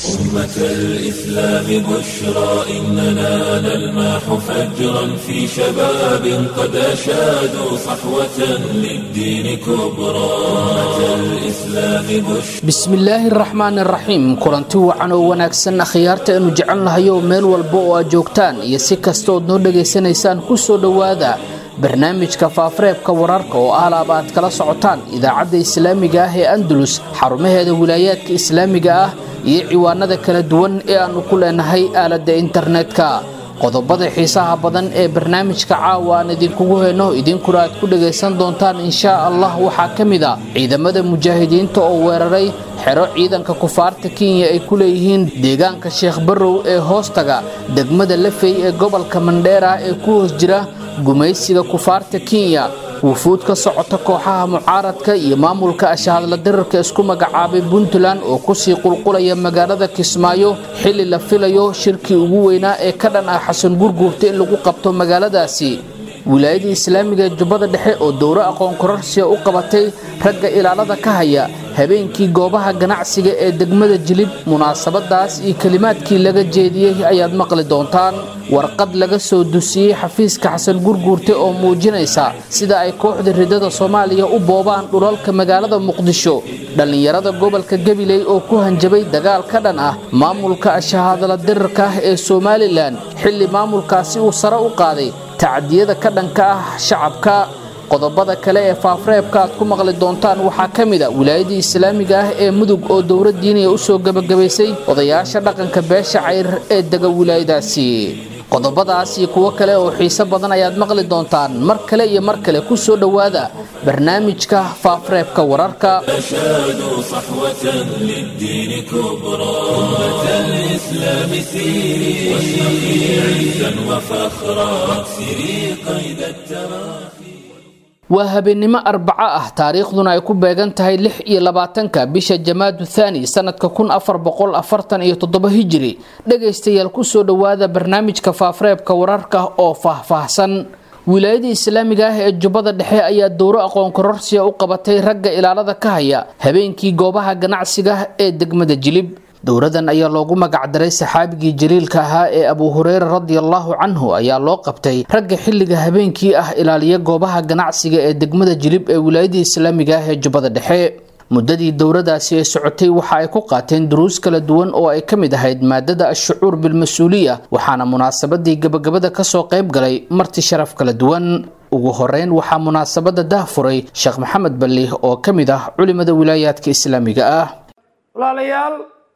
أمة الإسلام بشرى إننا نلمح فجرا في شباب قد أشادوا صحوة للدين كبرى أمة الإسلام بشرى bismillaahi raxmaan raxiim kulanti wacan oo wanaagsan akhyaarta aynu jecelnahay oo meel walba oo aad joogtaan iyo si kasta ood noo dhegaysanaysaan ku soo dhowaada barnaamijka faafareebka wararka oo ahlaaba aad kala socotaan idaacadda islaamiga ah ee andalus xarumaheeda wilaayaadka islaamiga ah iyo ciwaanada kala duwan ee aannu ku leenahay aaladda internetka qodobada xiisaha badan ee barnaamijka caawa aan idinkugu heyno idinkuna aad ku dhagaysan doontaan inshaa allah waxaa ka mid a ciidamada mujaahidiinta oo weeraray xero ciidanka kufaarta kenya ay ku leeyihiin deegaanka sheekh barrow ee hoostaga degmada lafey ee gobolka mandheera ee ku hoos jira gumaysiga kufaarta kenya wufuud ka socota kooxaha mucaaradka iyo maamulka ashahadla dirarka isku magacaabay puntland oo kusii qulqulaya magaalada kismaayo xilli la filayo shirkii ugu weynaa ee ka dhan ah xasan gurguurta in lagu qabto magaaladaasi wilaayada islaamiga ee jubbada dhexe oo dowro aqoon kororsiya u qabatay ragga ilaalada ka haya habeenkii goobaha ganacsiga ee degmada jilib munaasabadaas iyo kelimaadkii laga jeediyey ayaad maqli doontaan warqad laga soo dusiyey xafiiska xasan gurguurte oo muujinaysa sida ay kooxda ridada soomaaliya u boobaan dhulalka magaalada muqdisho dhallinyarada gobolka gabiley oo ku hanjabay dagaal ka dhan ah maamulka ashahadala dirarka ah ee somalilan xilli maamulkaasi uu sare u qaaday tacdiyada ka dhanka ah shacabka qodobada kale ee faafreebka aad ku maqli doontaan waxaa ka mid a wilaayadii islaamiga ah ee mudug oo dowra diiniya u soo gebagabaysay odayaasha dhaqanka beesha cayr ee dega wilaayadaasi qodobadaas iyo kuwo kale oo xiiso badan ayaad maqli doontaan mar kale iyo mar kale ku soo dhowaada barnaamijka faafreebka wararka أشادوا صحوة للدين كبرى أمة الإسلام سيري واشرقي عزا وفخرا واكسري قيد التراخي waa habeennimo arbaco ah taariikhduna ay ku beegan tahay lix iyo labaatanka bisha jamaadu thaani sanadka kun afar boqol afartan iyo toddoba hijiri dhegaystayaal kusoo dhowaada barnaamijka faafreebka wararka oo faahfaahsan wilaayada islaamiga ah ee jubbada dhexe ayaa dowro aqoon kororsiya u qabatay ragga ilaalada ka haya habeenkii goobaha ganacsiga ee degmada jilib dowradan ayaa loogu magacdaray saxaabigii jaliilka ahaa ee abu hureyra radiallahu canhu ayaa loo qabtay ragga xilliga habeenkii ah ilaaliya goobaha ganacsiga ee degmada jilib ee wilaayadii islaamiga ah ee jubbada dhexe muddadii dowradaasi ay socotay waxa ay ku qaateen duruus kala duwan oo ay ka mid ahayd maadada ashucuur bilmas-uuliya waxaana munaasabadii gabagabada kasoo qayb galay marti sharaf kala duwan ugu horeyn waxaa munaasabada dahfuray sheekh maxamed balli oo ka mid ah culimada wilaayaadka islaamiga ah walaalayaal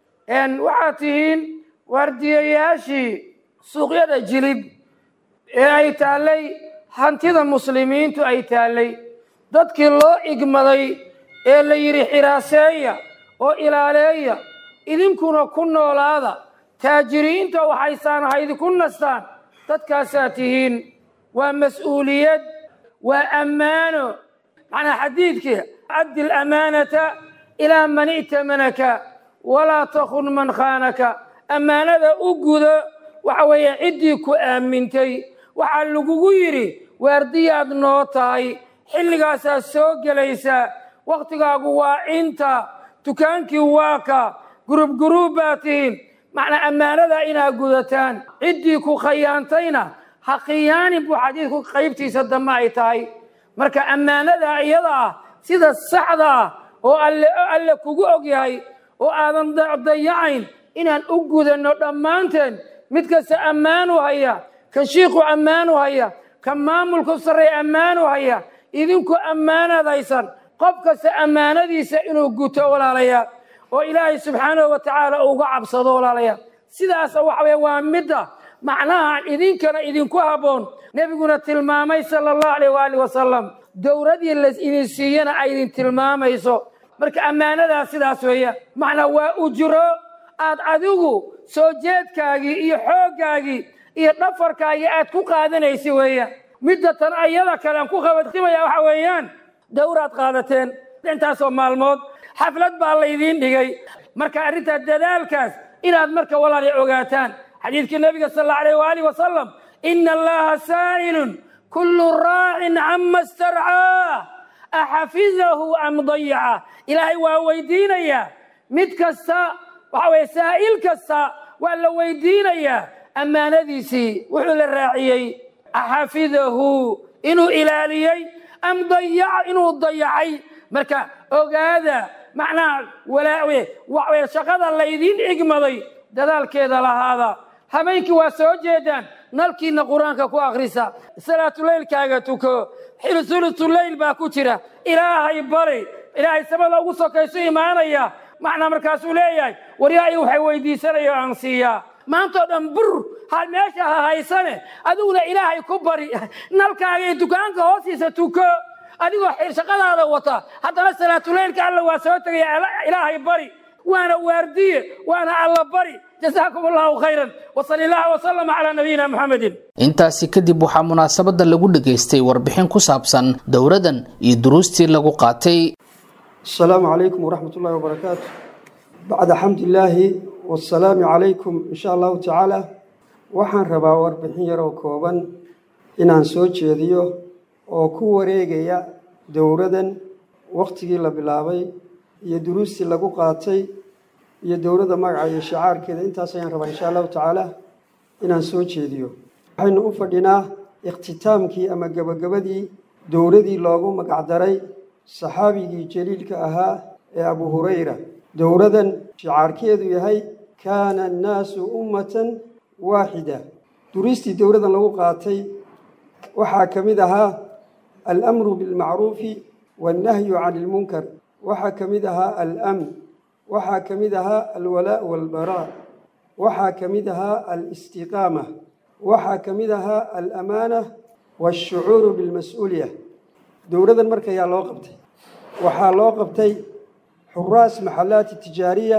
waxaad tihiin waardiyayaashii suuqyada jilib ee ay taallay hantida muslimiintu ay taallay dadkii loo igmaday ee la yidhi xiraaseeya oo ilaaleeya idinkuna ku noolaada taajiriinta waxaysaan haydi ku nastaan dadkaasaa tihiin waa mas-uuliyad waa ammaano macnaa xadiidkii addi alamaanata ilaa man i'tamanaka walaa takun man khaanaka ammaanada u gudo waxa weeye ciddii ku aamintay waxaa lagugu yidhi waardiyaad noo tahay xilligaasaa soo gelaysaa wakhtigaagu waa cinta dukaankii waa ka gurub guruub baa tihiin macnaa ammaanadaa inaad gudataan ciddii ku khayaantayna ha khiyaanin buu xadiidku qaybtiisa dambe ay tahay marka ammaanadaa iyada ah sida saxda ah oo alle alle kugu og yahay oo aadan dayacayn inaan u gudanno dhammaanteen mid kasta ammaanu haya kan shiikhu ammaanu haya kan maamulku sarreeya ammaanu haya idinku ammaanaad haysan qof kasta ammaanadiisa inuu guto walaalayaal oo ilaahay subxaanahu wa tacaala uga cabsado walaalayaal sidaas waxa weye waa midda macnaha idinkana idinku habboon nebiguna tilmaamay sala allahu alayh waali wasalam dowradii la idin siiyana ay idin tilmaamayso marka ammaanadaa sidaas weeya macnaa waa ujro aad adigu soo jeedkaagii iyo xooggaagii iyo dhafarkaagii aad ku qaadanaysa weeya midda tan ayada kale aan ku khabatimaya waxa weeyaan dowraad qaadateen intaasoo maalmood xaflad baa laydiin dhigay marka arrintaa dadaalkaas inaad marka walaali ogaataan xadiidkii nabiga sal alla alayh waaalih wasalam ina allaha saa'ilun kullu raacin cama starcaa axafidahu am dayaca ilaahay waa weydiinayaa mid kasta waxa weeye saa'il kasta waa la weydiinayaa ammaanadiisii wuxuu la raaciyey xafidahu inuu ilaaliyey am dayaca inuu dayacay marka ogaada macnaha walaawe waxweye shaqada laydiin igmaday dadaalkeeda lahaada habeenkii waa soo jeedaan nalkiina qur-aanka ku akhrisa salaatuleylkaaga tuko xilsulutuleyl baa ku jira ilaahay bari ilaahay samada ugu sokaysu imaanaya macnaa markaasuu leeyahay waryaai waxay weydiisanaya aan siiyaa maantao dhan bur ha meesha ha haysane adiguna ilaahay ku bari nalkaaga iyo dukaanka hoostiisa tuko adigoo shaqadaada wata haddana salaatuleylka alla waa soo tegaya ilaahay bari waana waardiye waana alla bari jasaakum allahu khayran wasali allah wasalam calaa nabiyina muxamedin intaasi kadib waxaa munaasabada lagu dhageystay warbixin ku saabsan dowradan iyo duruustii lagu qaatay السلام عليكم ورحمة الله وبركاته بعد حمد الله والسلام عليكم إن شاء الله تعالى waxaan rabaa warbixin yar oo kooban inaan soo jeediyo oo ku wareegaya dowradan wakhtigii la bilaabay iyo duruustii lagu qaatay iyo dowladda magaca iyo shicaarkeeda intaas ayaan rabaa insha allahu tacaala inaan soo jeediyo waxaynu u fadhinaa ikhtitaamkii ama gebagabadii dowladii loogu magacdaray saxaabigii jaliilka ahaa ee abu hurayra dowladan shicaarkeedu yahay kaana annaasu ummatan waaxida duristii dowladan lagu qaatay waxaa ka mid ahaa alamru bilmacruufi waannahyu cani ilmunkar waxaa ka mid ahaa alamn waxaa ka mid ahaa alwalaa walbaraa waxaa ka mid ahaa alistiqaama waxaa ka mid ahaa alamaana waashucuuru bilmas-uuliya dowladan markayaa loo qabtay waxaa loo qabtay xuraas maxalaati tijaariya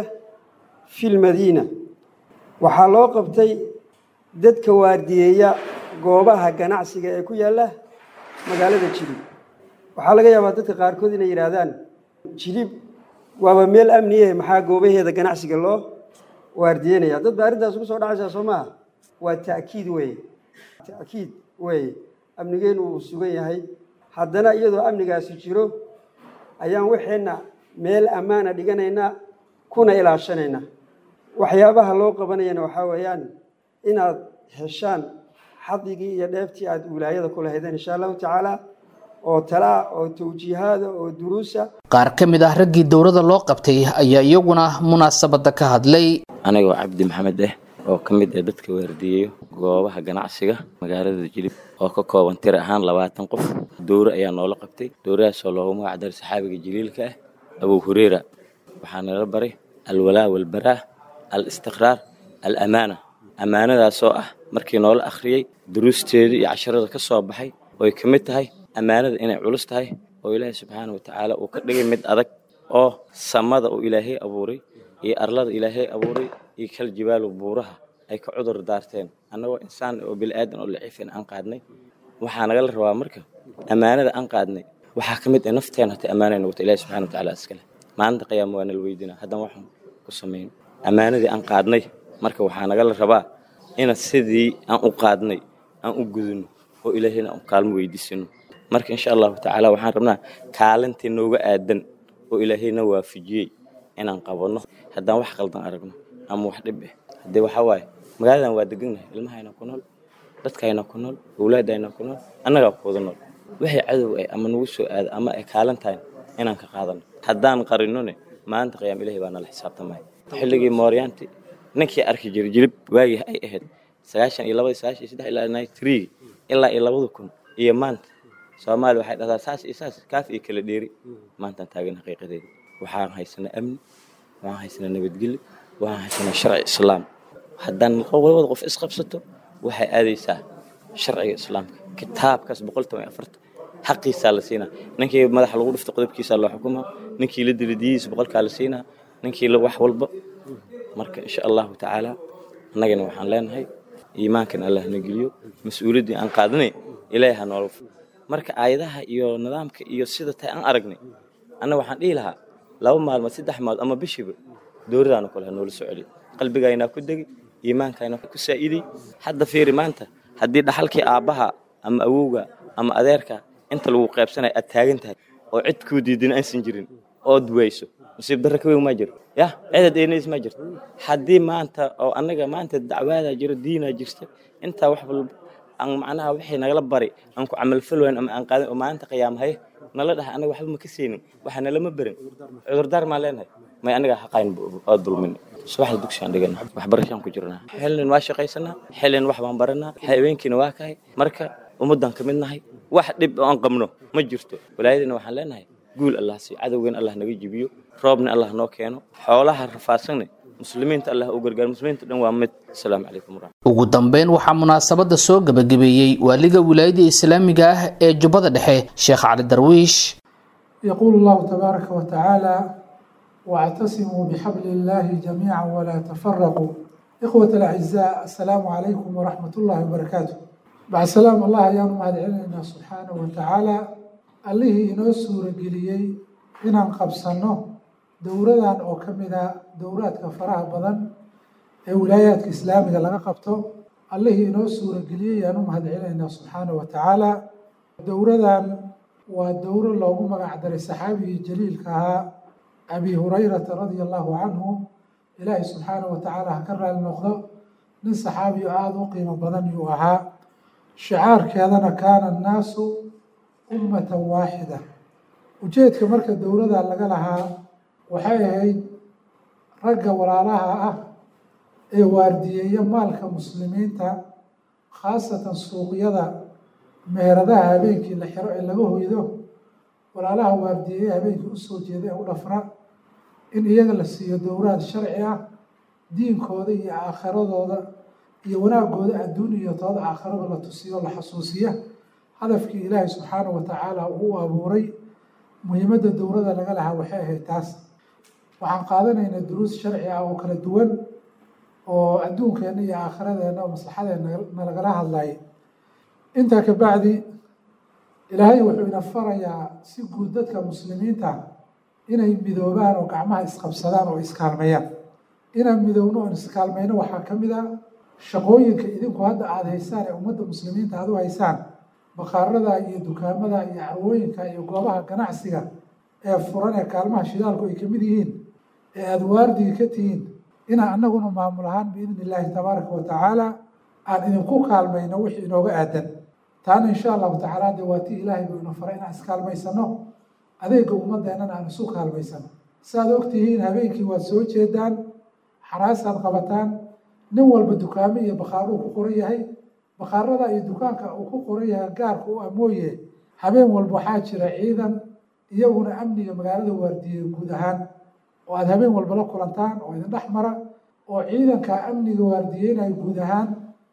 fi lmadiina waxaa loo qabtay dadka waardiyeeya goobaha ganacsiga ee ku yaalla magaalada jilib waxaa laga yaabaa dadka qaarkood inay yidhaahdaan jilib waaba meel amniyahe maxaa goobaheeda ganacsiga loo waardiyeynaya dad ba arrintaas ugu soo dhacaysaa soo maaha waa ta'kiid weeye ta'kiid weeye amnigeenu uu sugan yahay haddana iyadoo amnigaasi jiro ayaan waxeenna meel ammaana dhiganaynaa kuna ilaashanaynaa waxyaabaha loo qabanayana waxaa weeyaan inaad heshaan xadigii iyo dheeftii aada wilaayada ku lahaydeen insha allahu tacaala oo talaa oo tawjiihaada oo duruusa qaar ka mid ah raggii dowladda loo qabtay ayaa iyaguna munaasabada ka hadlay anigoo cabdi maxamed ah oo ka mid ah dadka waardiyeeyo goobaha ganacsiga magaalada jilib oo ka kooban tir ahaan labaatan qof dowre ayaa noola qabtay dowradaasoo loogu magacdaray saxaabiga jaliilka ah abuu hureyra waxaa nala baray alwalaa walbaraa al istiqraar al amaana ammaanadaasoo ah markii noola akhriyey duruusteedii iyo casharada ka soo baxay ooy ka mid tahay ammaanada inay culus tahay oo ilaahay subxaana wa tacaala uu ka dhigay mid adag oo samada uu ilaahay abuuray iyo arlada ilaahay abuuray iyo kal jibaalu buuraha ay ka cudur daarteen annagoo insaan oo bili-aadan oo laciifin aan qaadnay waxaa nagala rabaa marka ammaanada aan qaadnay waxaa ka mid ah nafteena hatay ammaanayna wata ilahi subxana wa tacaala iskale maalinta qiyaama waa nala weydinaa haddana waxaan ku samayn ammaanadii aan qaadnay marka waxaa nagala rabaa ina sidii aan u qaadnay aan u gudino oo ilaahayna aan kaalmo weydiisino marka insha allahu tacaala waxaan rabnaa kaalintii nooga aadan oo ilaahayna waafajiyey inaan qabanno haddaan wax qaldan aragno ama wax dhib ah haddee waxaa waaye magaaladan waa degannahay ilmahayna ku nool dadkayna ku nool owlaadayna ku nool annagaa ku wada nool waxay cadow ay ama nagu soo aada ama ay kaalan tahay inaan ka qaadano haddaan qarinone maalinta qiyaam ilahay baa nala xisaabtamaya xilligii mooryaanti ninkii arki jiray jilib waagii ay ahayd sagaashan iyo labadii sagaashan iyo saddex ilaa ninety three ilaa iyo labada kun iyo maanta soomaaliya waxay dhahdaa saas iyo saas kaaf iyo kala dheeri maantaan taagan xaqiiqadeeda waxaan haysanaa amni waxaan haysanaa nabadgelyo waxaan haysanaa sharci islaam haddaan labada qof isqabsato waxay aadaysaa sharciga islaamka kitaabkaas boqol toban iyo afarta xaqiisaa la siinaa ninkii madaxa lagu dhifto qodobkiisaa loo xukumaa ninkii la dili diyihiisa boqolkaa la siinaa ninkii la wax walba marka insha allahu tacaala annagana waxaan leenahay iimaankan allah na geliyo mas-uuliyaddii aan qaadnay ilaahay ha noola marka aayadaha iyo nidaamka iyo sida tay aan aragnay anna waxaan dhihi lahaa laba maalmood saddex maalmood ama bishiiba dowradaana kole ha noola soo celiyo qalbigaynaa ku degi iimaankayna ku saa'iday hadda fiiri maanta haddii dhaxalkii aabbaha ama awowga ama adeerka inta lagu qaybsanaya aad taagan tahay oo cid kuu diidin aysan jirin ood weyso nasiib darro ka weyn maa jiro ya ciidad eenays maa jirto haddii maanta oo annaga maanta dacwaadaa jiro diinaa jirta intaa wax walba aan macnaha wixii nagala bari aan ku camalfal wayn ama aan qaadin oo maalinta qiyaamahay nala dhahay anaga waxba ma ka siinin waxa nalama berin cudurdaar maan leenahay may anaga xaqayn oo dulmin subaxda dugsigaan dhigana waxbarashaan ku jirnaa xilin waa shaqaysanaa xilin wax baan baranaa habeenkiina waa kahay marka ummaddan ka mid nahay wax dhib oo aan qabno ma jirto walaayadina waxaan leenahay guul allah siiyo cadowgeena allah naga jibiyo roobna allah noo keeno xoolaha rafaadsanne muslimiinta allah u gargaar muslimiinta dhan waa mid asalaamu calaykum waraxmat ugu dambeyn waxaa munaasabadda soo gebagabeeyey waaliga wilaayada islaamiga ah ee jubbada dhexe sheekh cali darwiish يقول الله تبارك وتعالى واعتصموا بحبل الله جميعا ولا تفرقوا إخوة الأعزاء السلام عليكم ورحمة الله وبركاته بعد سلام الله يا مهد علينا سبحانه وتعالى اللي إنو سورة قليي إن قبصنه دورة أو كمدا دورات كفراها بدن ولايات إسلامية لغا قبطه اللي إنو سورة قليي يا مهد علينا سبحانه وتعالى دورة ودورة لو مقع در الصحابي الجليل كها أبي هريرة رضي الله عنه إلهي سبحانه وتعالى هكرر النقضة من صحابي آذو قيمة بدن يوها شعار كذا كان الناس أمة واحدة وجيت كمركة الدولة اللي لها وحي رقة ولا لها أه إيه واردية مالك مسلمين تا خاصة سوق يدا مهردها بينك اللي حرق اللي هو يدو walaalaha waardiyeeye habeenkii u soo jeeday ee u dhafra in iyaga la siiyo dowraad sharci ah diinkooda iyo aakhiradooda iyo wanaagooda adduun iyo tooda aakhirada la tusiyo la xasuusiya hadafkii ilaahay subxaanahu watacaala uu u abuuray muhiimadda dowrada laga lahaa waxay ahayd taas waxaan qaadanaynaa duruus sharci ah oo kala duwan oo adduunkeenna iyo aakhiradeenna oo maslaxadeenna nalagala hadlayay intaa ka bacdi ilaahay wuxuu ina farayaa si guud dadka muslimiinta inay midoobaan oo gacmaha isqabsadaan oo iskaalmeeyaan inaan midoowno oon iskaalmayno waxaa ka mid a shaqooyinka idinku hadda aada haysaan ee ummadda muslimiinta aada u haysaan baqaarada iyo dukaamada iyo carwooyinka iyo goobaha ganacsiga ee furan ee kaalmaha shidaalku ay ka mid yihiin ee aada waardiga ka tihiin inaan annaguna maamul ahaan biidni illaahi tabaaraka wa tacaala aan idinku kaalmayno wixii inooga aadan taana insha allahu tacaala dee waa tii ilaahay buu ina faray inaan iskaalmaysano adeega ummadeennana aan isu kaalmaysano saaad ogtihiin habeenkii waad soo jeedaan xaraasaad qabataan nin walba dukaamo iyo bakhaaruu ku qoran yahay bakhaarada iyo dukaanka uu ku qoran yahay gaarka u amooye habeen walba waxaa jira ciidan iyaguna amniga magaalada waardiiyey guud ahaan oo aada habeen walba la kulantaan oo idin dhex mara oo ciidanka amniga waardiyeynaya guud ahaan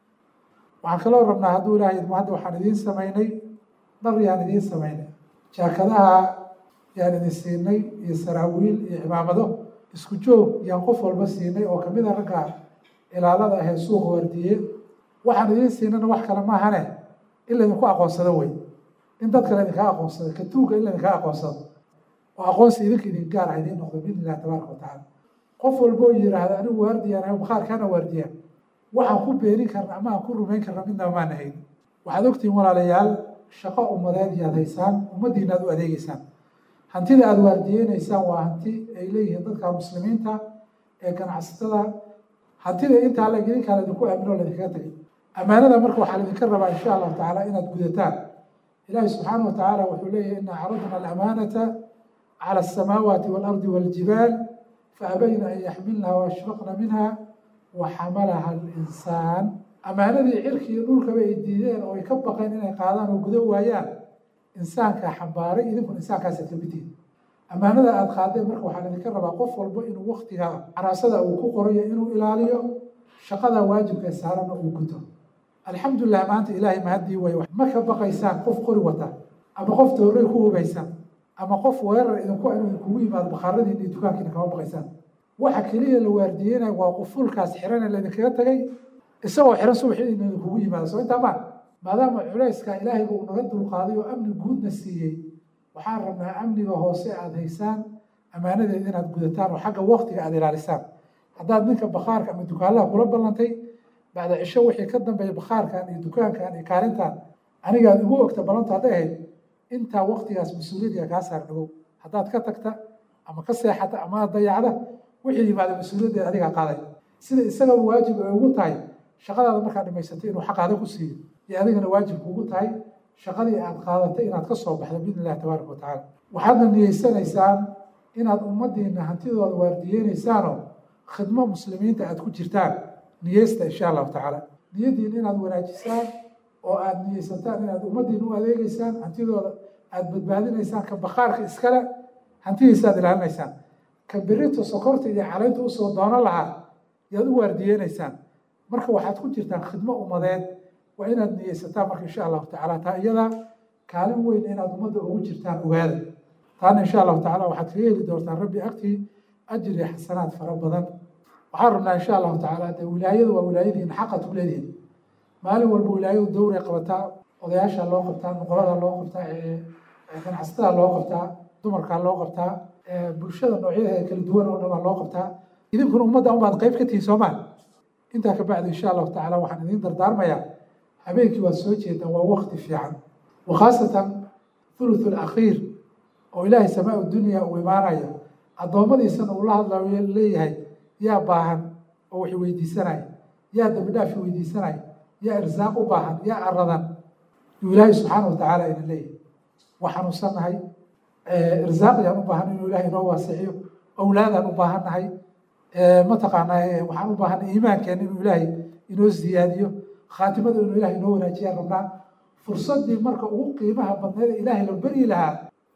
waxaan kaloo rabnaa hadduu ilaahay idmo hadda waxaan idiin samaynay dhar yaan idiin samaynay jaakadaha yaan idin siinay iyo saraawiil iyo cimaamado isku joog yaan qof walba siinay oo kamid a ragga ilaalada ahee suuqa waardiye waxaan idiin siinana wax kale maahane in laydinku aqoonsado wey in dadka laydinkaa aqoonsado katuuga in laydinkaa aqoonsado oo aqoonsi idinka idin gaar ah idiin noqdo biidni illahi tabaaraka watacaala qof walba oo yidhaahda anigu waardiyaan ahay bakhaarkaana waardiyaan waxaan ku beenin karna ama aan ku rumayn karna midnaba maan ahayn waxaad ogtihiin walaalayaal shaqo ummadeed yaad haysaan ummaddiina aad u adeegeysaan hantida aada waardiyeynaysaan waa hanti ay leeyihiin dadka muslimiinta ee ganacsatada hantida intaa la idinkaa laydinku aamino laydinkaga tegay ammaanada marka waxaa laydinka rabaa insha allahu tacaala inaad gudataan ilaahi subxaana wa tacaala wuxuu leeyahay ina caradna alamaanata cala asamaawaati waalardi waaljibaal faabayna an yaxmilnaha waashfaqna minha waxamalaha alinsaan ammaanadii cirki iyo dhulkaba ay diideen oo ay ka baqeen inay qaadaan oo gudo waayaan insaankaa xambaaray idinkuna insaankaasaad ka mid tihiin ammaanada aada qaadeen marka waxaa laydinka rabaa qof walba inuu waktiga caraasada uu ku qorayo inuu ilaaliyo shaqada waajibka ee saarana uu guto alxamdulilah maanta ilaahay mahaddii way ma ka baqaysaan qof qori wata ama qof toorey ku hubaysan ama qof weerar idinku inuu idinkugu yimaado bakhaaradiina iyo dukaankiina kama baqaysaan waxa keliya la waardiyeynayo waa qufulkaas xiran ee laydinkaga tagay isagoo xiran subaxii in idinkugu yimaado soo intaa maa maadaama culayska ilaahayba uu naga dulqaaday oo amni guudna siiyey waxaan rabnaa amniga hoose aada haysaan ammaanadeeda inaad gudataan oo xagga waktiga aada ilaalisaan haddaad ninka bakhaarka ama dukaanlaha kula ballantay bacda cisho wixii ka dambeeya bakhaarkan iyo dukaankan iyo kaalintan anigaad igu ogta ballanta hadday ahayd intaa waktigaas mas-uuliyaddiga kaa saar dhagow haddaad ka tagta ama ka seexata ama dayacda wixii yimaada mas-uuliyaddeeda adigaa qaaday sida isagaba waajib ay ugu tahay shaqadaada markaad dhamaysatay inuu xaqaada ku siiyo iyo adigana waajib kuugu tahay shaqadii aad qaadatay inaad ka soo baxdo biidn illahi tabaaraka watacaala waxaadna niyeysanaysaan inaad ummadiina hantidooda waardiyeynaysaan khidmo muslimiinta aad ku jirtaan niyeysta insha allahu tacaala niyadiina inaad wanaajisaan oo aad niyeysataan inaad ummadiina u adeegeysaan hantidooda aad badbaadinaysaan ka bakhaarka iskale hantidiisa aad ilaalinaysaan ka berito sokorta iyo calaynta usoo doono lahaa yaad u waardiyeynaysaan marka waxaad ku jirtaan khidmo ummadeed waa inaad niyeysataan marka insha allahu tacaala taa iyada kaalin weyn inaad ummadda ugu jirtaan ogaada taana insha allahu tacala waxaad kaga heli doontaan rabbi agtii ajri xasanaad fara badan waxaan rabnaa insha allahu tacaala dee wilaayadu waa wilaayadiina xaqad ku leedihin maalin walba wilaayadu dowray qabataa odayaasha loo qabtaa nuqolada loo qabtaa ganacsatada loo qabtaa dumarkaa loo qabtaa bulshada noocyadeeda kala duwan oo dhan baa loo qabtaa idinkuna ummadda unbaad qayb ka tihiin soomaa intaa ka bacdi insha allahu tacaala waxaan idiin dardaarmayaa habeenkii waad soo jeedaan waa wakti fiican wa khaasatan thuluth alakhiir oo ilaahay samaa dunya uu imaanayo addoommadiisana uu la hadlayo leeyahay yaa baahan oo wax weydiisanaya yaa dambi dhaafi weydiisanaya yaa irsaaq u baahan yaa aradan yuu ilaahay subxaana wa tacaala ina leeyahay waa xanuunsannahay irsaaq yaan u baahan inuu ilahay inoo waasiciyo awlaadaan u baahannahay mataqaanaa waxaan u baahanay iimaankeena inuu ilaahay inoo ziyaadiyo khaatimada inuu ilahay inoo wanaajiyaan rabnaa fursaddii marka ugu qiimaha badneed ee ilaahay la beryi lahaa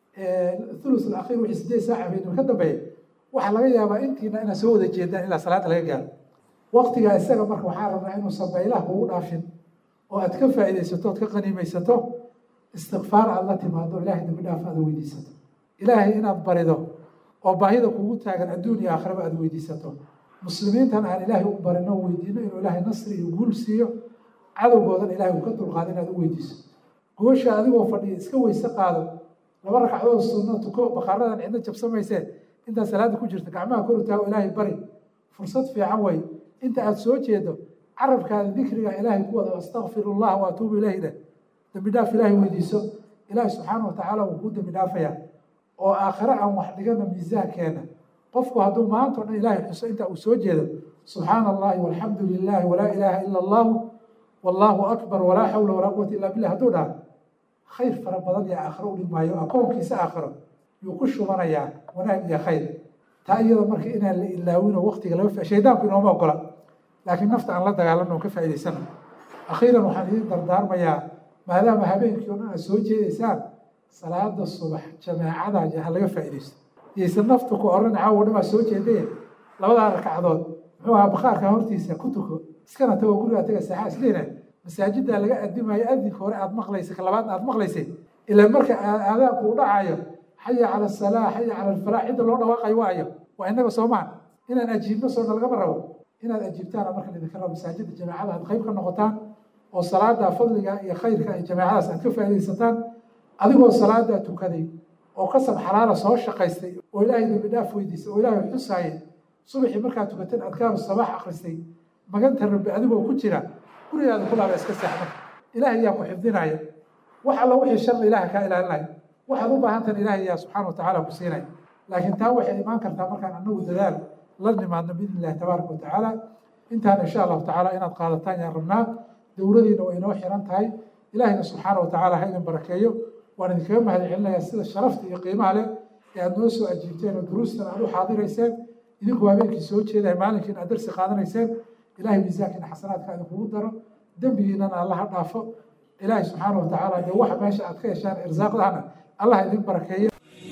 thuluth alakhiir wixii sideed saaca habeenimo ka dambeeya waxaa laga yaabaa intiina inaad soo wada jeedaan ilaa salaada laga gaaro waqtigaa isaga marka waxaa rabnaa inuusan baylaha kugu dhaafin oo aad ka faa'iidaysato ood ka qaniimaysato istikfaar aad la timaado ilaahay dambi dhaaf aad weydiisato ilaahay inaad barido oo baahida kugu taagan adduun iyo aakhiraba aad weydiisato muslimiintan aan ilaahay u barino weydiino inuu ilaahay nasri iyo guul siiyo cadowgoodan ilaahay uu ka dulqaado inaad u weydiiso goosha adigoo fadhiya iska weyse qaado laba ragcadood sunno tuko bakhaaradan cidna jabsamaysee intaad salaada ku jirta gacmaha kor u taago ilaahay bari fursad fiican wey inta aad soo jeedo carabkaada dikriga ilaahay ku wada astakfir allah wa atuubu ilayhi dheh dambi dhaaf ilaahay weydiiso ilaahay subxaana wa tacaala wuu kuu dambi dhaafayaa oo aakhire aan wax dhigana miisaankeena qofku hadduu maanta o dhan ilaahay xuso inta uu soo jeedo subxaana allahi walxamdu lilahi walaa ilaaha ila allahu wallaahu akbar walaa xawla walaa quwata illa billah hadduu dhaha khayr fara badan iyo aakhiro u dhigmaayo akoonkiisa aakhiro yuu ku shubanayaa wanaag iyo khayr taa iyada marka inaan la ilaawino waqtiga laga fa shaydaanku inooma ogola laakiin nafta aan la dagaalano ka faa'idaysano akhiiran waxaan idiin dardaarmayaa maadaama habeenkii o dhan aad soo jeedaysaan salaada subax jamaacada ha laga faa'iidaysto yaysan naftu ku oran caawo dhan baa soo jeedaye labadaa ragcadood muxuu ahaa bakhaarka hortiisa ku tuko iskana tago gurigaa taga saaxa isleena masaajiddaa laga adimayo adinka hore aad maqlaysa ka labaadna aad maqlaysay ilaa marka aadaanku u dhacayo xaya cala asalaa xaya cala alfalaax cidda loo dhawaaqayo waayo waa innaga soomaan inaan ajiibno soona lagama rabo inaad ajiibtaana marka idinka rabo masaajidda jamaacada aad qayb ka noqotaan oo salaada fadliga iyo khayrka iyo jamaacadaas aad ka faa'iidaysataan adigoo salaadaa tukaday oo kasab xalaala soo shaqaystay oo ilaahay dambi dhaaf weydiisay oo ilaahay xusaayay subaxii markaad tukateen adkaaru sabaax akhristay maganta rabbi adigoo ku jira gurigaada kulaaba iska seex marka ilaahay yaa ku xifdinaya wax alla wixii sharri ilaaha kaa ilaalinaya waxaad u baahantan ilaahay yaa subxaana watacaala ku siinaya laakiin taa waxay imaan kartaa markaan anagu dadaal la nimaadno biidni illahi tabaaraka watacaala intaan insha allahu tacaala inaad qaadataan yaan rabnaa dowladiina way inoo xiran tahay ilaahayna subxaana watacaala ha idin barakeeyo waan idinkaga mahad celinayaa sida sharafta iyo qiimaha leh ee aad noo soo ajiibteen oo duruustan aad u xaadirayseen idinku habeenkii soo jeedahay maalinkiina aad darsi qaadanayseen ilahay miisaankiina xasanaadka idinkugu daro dembigiinana allaha dhaafo ilaahay subxaana watacaala dee waxa meesha aad ka heshaan irsaaqdahana allah idin barakeeyo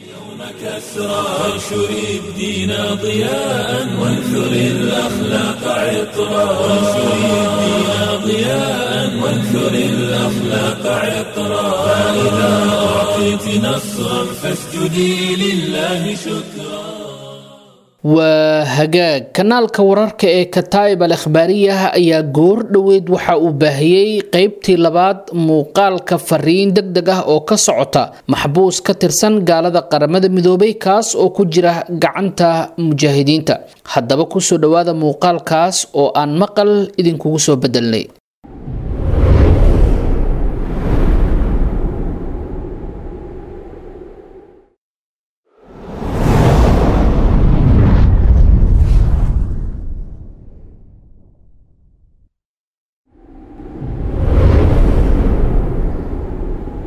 كسرى وانشر الدين ضياء وانثر الأخلاق عطرا وانشر الدين ضياء وانثر الأخلاق عطرا فإذا أعطيت نصرا فاسجدي لله شكرا waa hagaag kanaalka wararka ee kataa'ib al akhbaariyah ayaa goor dhoweyd waxa uu baahiyey qeybtii labaad muuqaalka fariin deg deg ah oo ka socota maxbuus ka tirsan gaalada qaramada midoobay kaas oo ku jira gacanta mujaahidiinta haddaba kusoo dhowaada muuqaalkaas oo aan maqal idinkugu soo bedelnay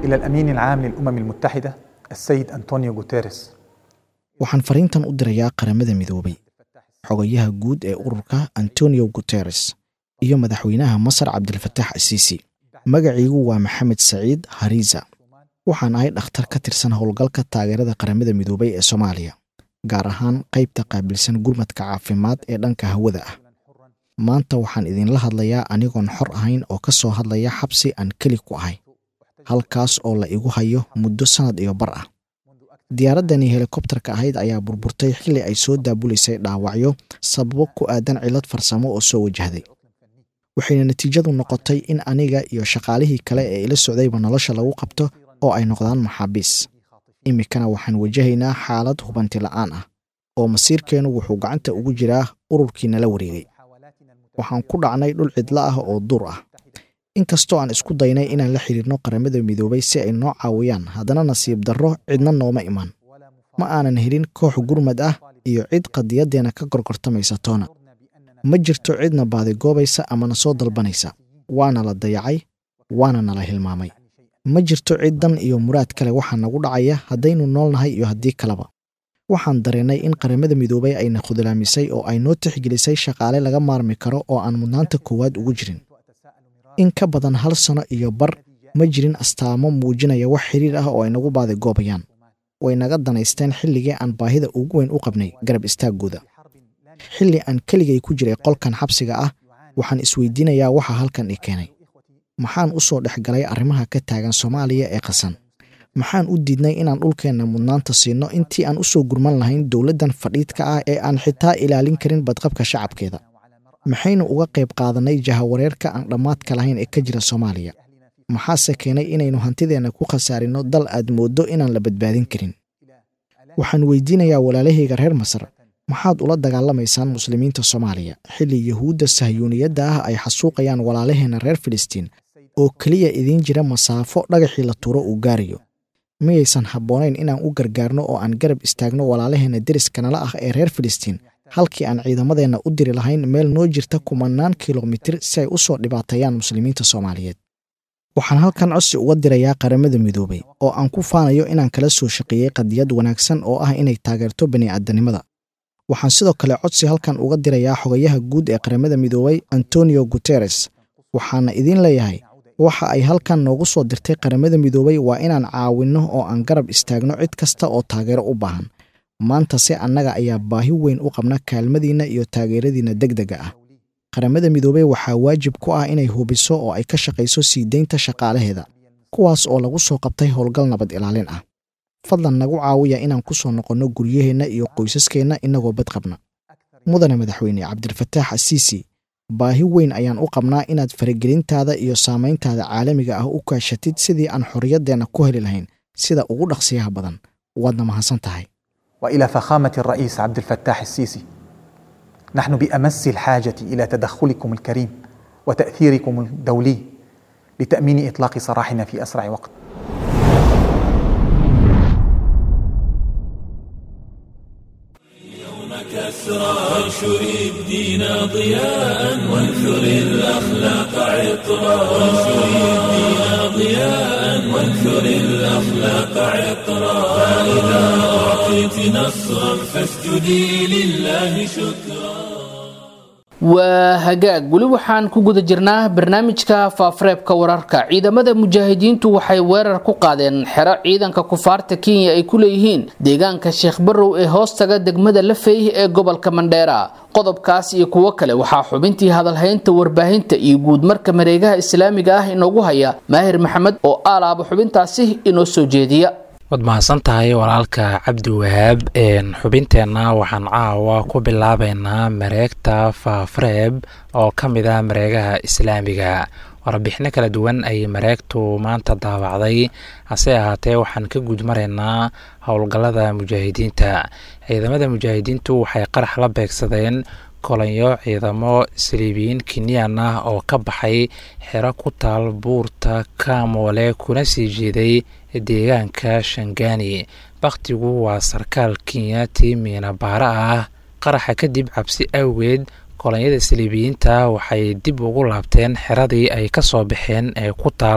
إلى الأمين العام للأمم المتحدة السيد أنطونيو غوتيريس waxaan fariintan u dirayaa qaramada midoobay xogayaha guud ee ururka antonio guteres iyo madaxweynaha masar cabdilfatax asiisi magaciigu waa maxamed saciid hariza waxaan ahay dhakhtar ka tirsan howlgalka taageerada qaramada midoobay ee soomaaliya gaar ahaan qaybta qaabilsan gurmadka caafimaad ee dhanka hawada ah maanta waxaan idinla hadlayaa anigoon xor ahayn oo ka soo hadlaya xabsi aan keli ku ahay halkaas oo la igu hayo muddo sannad iyo bar ah diyaaraddani helikobtarka ahayd ayaa burburtay xilli ay soo daabulaysay dhaawacyo sababo ku aadan cillad farsamo oo soo wajahday waxayna natiijadu noqotay in aniga iyo shaqaalihii kale ee ila socdayba nolosha lagu qabto oo ay noqdaan maxaabiis iminkana waxaan wajahaynaa xaalad hubanti la'aan ah oo masiirkeennu wuxuu gacanta ugu jiraa ururkii nala wareegay waxaan ku dhacnay dhul cidlo ah oo duur ah inkastoo aan isku daynay inaan la xidhiirno qaramada midoobay si ay noo caawiyaan haddana nasiib darro cidna nooma iman ma aanan helin koox gurmad ah iyo cid qadiyaddeenna ka gorgortamaysa toona ma jirto cidna baadigoobaysa ama na soo dalbanaysa waana la dayacay waana nala hilmaamay ma jirto cid dan iyo muraad kale waxaa nagu dhacaya haddaynu noolnahay iyo haddii kaleba waxaan dareennay in qaramada midoobay ayna khudlaamisay oo ay noo tixgelisay shaqaale laga maarmi karo oo aan mudnaanta koowaad ugu jirin in ka badan hal sano iyo bar ma jirin astaamo muujinaya wax xiriir ah oo ay nagu baadigoobayaan way naga danaysteen xilligii aan baahida ugu weyn u qabnay garab istaaggooda xilli aan keligay ku jiray qolkan xabsiga ah waxaan isweydiinayaa waxa halkan i keenay maxaan u soo dhex galay arrimaha ka taagan soomaaliya ee qasan maxaan u diidnay inaan dhulkeenna mudnaanta siinno intii aan u soo gurman lahayn dowladdan fadhiidka ah ee aan xitaa ilaalin karin badqabka shacabkeeda maxaynu uga qayb qaadannay jahawareerka aan dhammaadka lahayn ee ka jira soomaaliya maxaase keenay inaynu hantideenna ku khasaarinno dal aad mooddo inaan la badbaadin karin waxaan weydiinayaa walaalahayga reer masar maxaad ula dagaalamaysaan muslimiinta soomaaliya xilli yuhuudda sahyuuniyadda ah ay xasuuqayaan walaalaheenna reer filistiin oo keliya idiin jira masaafo dhagaxii la tuuro uu gaarayo miyaysan habboonayn inaan u gargaarno oo aan garab istaagno walaalaheenna deriskanala ah ee reer filistiin halkii aan ciidamadeenna u diri lahayn meel noo jirta kumannaan kilomitir si ay u soo dhibaateeyaan muslimiinta soomaaliyeed waxaan halkan codsi uga dirayaa qaramada midoobay oo aan ku faanayo inaan kala soo shaqeeyey qadiyad wanaagsan oo ah inay taageerto bini'aadanimada waxaan sidoo kale codsi halkan uga dirayaa xogayaha guud ee qaramada midoobay antonio guteres waxaana idiin leeyahay waxa ay halkan noogu soo dirtay qaramada midoobay waa inaan caawinno oo aan garab istaagno cid kasta oo taageero u baahan maanta se annaga ayaa baahi weyn u qabna kaalmadiinna iyo taageeradiinna degdega ah qaramada midoobey waxaa waajib ku ah inay hubiso oo ay ka shaqayso sii deynta shaqaalaheeda kuwaas oo lagu soo qabtay howlgal nabad ilaalin ah fadlan nagu caawiya inaan ku soo noqonno guryaheenna iyo qoysaskeenna innagoo bad qabna mudane madaxweyne cabdilfataax asiisi baahi weyn ayaan u qabnaa inaad faragelintaada iyo saamayntaada caalamiga ah u kaashatid sidii aan xorriyaddeenna ku heli lahayn sida ugu dhaqsiyaha badan waadna mahadsan tahay والى فخامه الرئيس عبد الفتاح السيسي نحن بامس الحاجه الى تدخلكم الكريم وتاثيركم الدولي لتامين اطلاق سراحنا في اسرع وقت كسرى وانشر الدين ضياء وانثر الاخلاق عطرا وانشر الدين ضياء وانثر الاخلاق عطرا فاذا اعطيت نصرا فاسجدي لله شكرا waa hagaag weli waxaan ku guda jirnaa barnaamijka faafareebka wararka ciidamada mujaahidiintu waxay weerar ku qaadeen xero ciidanka kufaarta kenya ay ku leeyihiin deegaanka sheekh barow ee hoostaga degmada lafey ee gobolka mandheera qodobkaas iyo kuwo kale waxaa xubintii hadalhaynta warbaahinta iyo guudmarka mareegaha islaamiga ah inoogu haya maahir maxamed oo aalaaba xubintaasi inoo soo jeediya waad mahadsan tahay walaalka cabdi wahaab xubinteenna waxaan caawa ku bilaabeynaa mareegta faafareeb oo ka mid ah mareegaha islaamiga warbixino kala duwan ayay mareegtu maanta daabacday hase ahaatee waxaan ka guudmaraynaa howlgallada mujaahidiinta ciidamada mujaahidiintu waxay qarax la beegsadeen kolanyo ciidamo saliibiyiin kenyan ah oo ka baxay xero ku taal buurta kamoole kuna sii jeeday deegaanka shangani bakhtigu waa sarkaal kenyati miinabaara ah qaraxa kadib cabsi awgeed kolonyada saliibiyiinta waxay dib ugu laabteen xeradii ay ka soo baxeen ee ku taal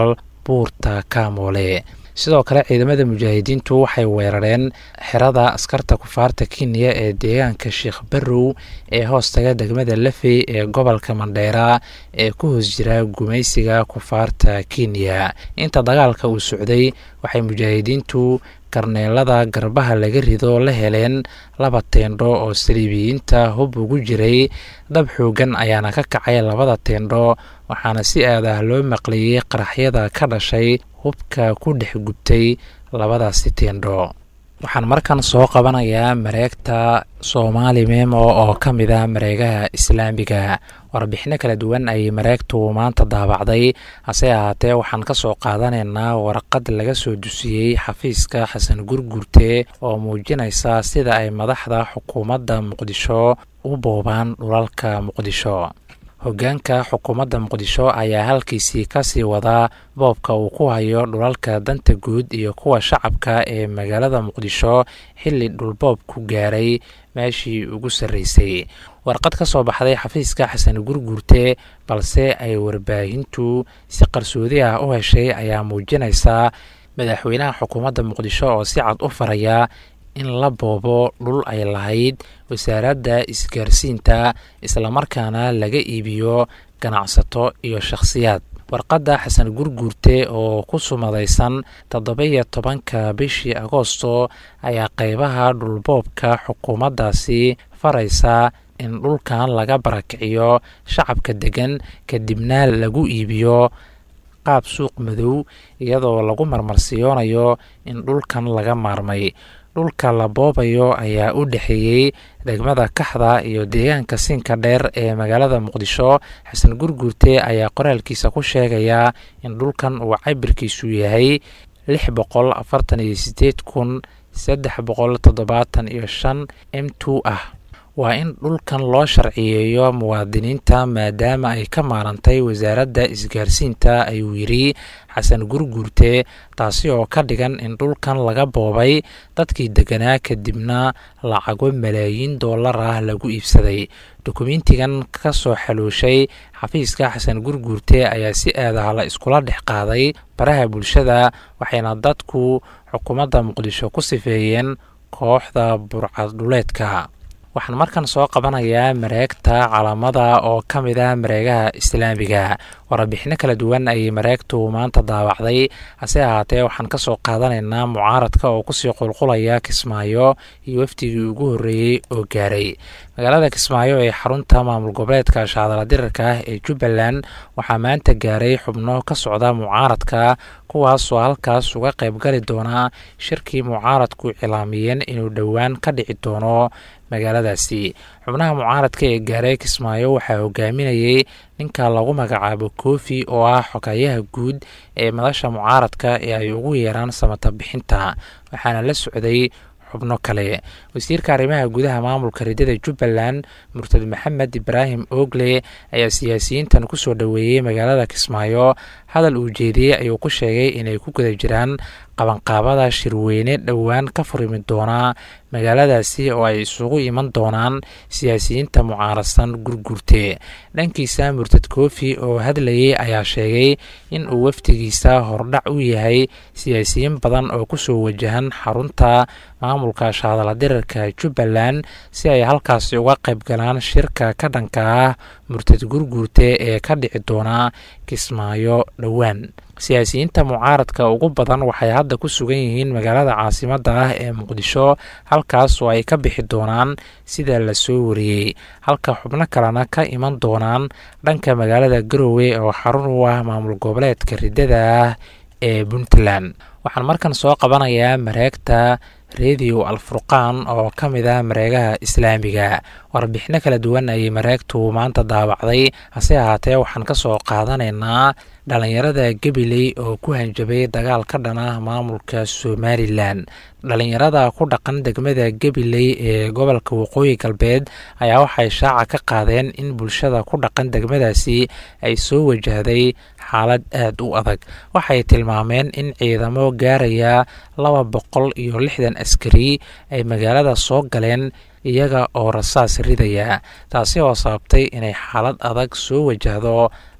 buurta kaamoole sidoo kale ciidamada mujaahidiintu waxay weerareen xerada askarta kufaarta kenya ee deegaanka sheekh barrow ee hoostaga degmada lafey ee gobolka mandheera ee ku hoos jira gumaysiga kufaarta kenya inta dagaalka uu socday waxay mujaahidiintu karneelada garbaha laga rido la heleen laba teendho oo saliibiyiinta hub ugu jiray dab xoogan ayaana ka kacay labada teendho waxaana si aad ah loo maqliyey qaraxyada ka dhashay hubka ku dhex gubtay labadaasi teendho waxaan markan soo qabanayaa mareegta soomaali memo oo ka mid ah mareegaha islaamiga warbixino kala duwan ayay mareegtu maanta daabacday hase ahaatee waxaan ka soo qaadanaynaa warqad laga soo dusiyey xafiiska xasan gurgurte oo muujinaysa sida ay madaxda xukuumadda muqdisho u boobaan dhulalka muqdisho hoggaanka xukuumadda muqdisho ayaa halkiisii kasii wadaa boobka uu ku hayo dhulalka danta guud iyo kuwa shacabka ee magaalada muqdisho xilli dhulboob ku gaaray meeshii ugu sarreysay warqad ka soo baxday xafiiska xasan gurgurte balse ay warbaahintu si qarsoodi ah u heshay ayaa muujinaysa madaxweynaha xukuumadda muqdisho oo si cad u faraya in la boobo dhul ay lahayd wasaaradda isgaarsiinta islamarkaana laga iibiyo ganacsato iyo shakhsiyaad warqadda xasan gurguurte oo ku sumadaysan toddoba-iyo tobanka bishii agoosto ayaa qeybaha dhulboobka xukuumaddaasi faraysa in dhulkan laga barakiciyo shacabka degan kadibna lagu iibiyo qaab suuq madow iyadoo lagu marmarsiyoonayo in dhulkan laga maarmay dhulka la boobayo ayaa u dhexeeyey degmada kaxda iyo deegaanka siinka dheer ee magaalada muqdisho xasan gurgurte ayaa qoraalkiisa ku sheegaya in dhulkan uu cabirkiisu yahay lix boqol afartan iyo sideed kun saddex boqol toddobaatan iyo shan m two ah waa in dhulkan loo sharciyeeyo muwaadiniinta maadaama ay ka maarantay wasaaradda isgaarsiinta ayuu yidhi xasan gurguurte taasi oo ka dhigan in dhulkan laga boobay dadkii deganaa kadibna lacago malaayiin dollar ah lagu iibsaday dukumentigan ka soo xaluushay xafiiska xasan gurguurte ayaa si aadaha la iskula dhex qaaday baraha bulshada waxayna dadku xukuumadda muqdisho ku sifeeyeen kooxda burcaddhuleedka waxaan markan soo qabanayaa mareegta calaamada oo ka mid ah mareegaha islaamiga warbixino kala duwan ayay mareegtu maanta daawacday hase ahaatee waxaan ka soo qaadanaynaa mucaaradka oo kusii qulqulaya kismaayo iyo wafdigii ugu horreeyey oo gaaray magaalada kismaayo ee xarunta maamul goboleedka shaadala dirarka ah ee jubbaland waxaa maanta gaaray xubno ka socda mucaaradka kuwaasoo halkaas uga qaybgali doona shirkii mucaaradku cilaamiyeen inuu dhowaan ka dhici doono magaaladaasi xubnaha mucaaradka ee gaaray kismaayo waxaa hogaaminayey ninka lagu magacaabo kofi oo ah xogayaha guud ee madasha mucaaradka ee ay ugu yeeraan samata bixinta waxaana la socday xubno kale wasiirka arrimaha gudaha maamulka ridada jubbaland murtad maxamed ibraahim ogle ayaa siyaasiyiintan kusoo dhoweeyey magaalada kismaayo hadal uu jeediyey ayuu ku sheegay inay ku guda jiraan qabanqaabada shirweyne dhowaan ka furimi doonaa magaaladaasi oo ay isugu iman doonaan siyaasiyiinta mucaaradsan gurgurte dhankiisa murtad kofi oo hadlayey ayaa sheegay in uu wafdigiisa hordhac u yahay siyaasiyiin badan oo kusoo wajahan xarunta maamulka shaadala dirarka jubbaland si ay halkaasi uga qayb galaan shirka ka dhanka ah murtad gurguurte ee ka dhici doona kismaayo dhowaan siyaasiyiinta mucaaradka ugu badan waxay hadda ku sugan yihiin magaalada caasimadda ah ee muqdisho halkaas oo ay ka bixi doonaan sida la soo wariyey halka xubno kalena ka iman doonaan dhanka magaalada garowe oo xarun u ah maamul goboleedka ridada ah ee puntland waxaan markan soo qabanayaa mareegta redio alfurqaan oo ka mid ah mareegaha islaamiga warbixino kala duwan ayay mareegtu maanta daawacday hase ahaatee waxaan ka soo qaadanaynaa dhalinyarada gabiley oo ku hanjabay dagaal ka dhan ah maamulka somalilan dhalinyarada ku dhaqan degmada gabiley ee gobolka waqooyi galbeed ayaa waxay shaaca ka qaadeen in bulshada ku dhaqan degmadaasi ay soo wajahday xaalad aada u adag waxay tilmaameen in ciidamo gaaraya laba boqol iyo lixdan askari ay magaalada soo galeen iyaga oo rasaas ridaya taasi oo sababtay inay xaalad adag soo wajahdo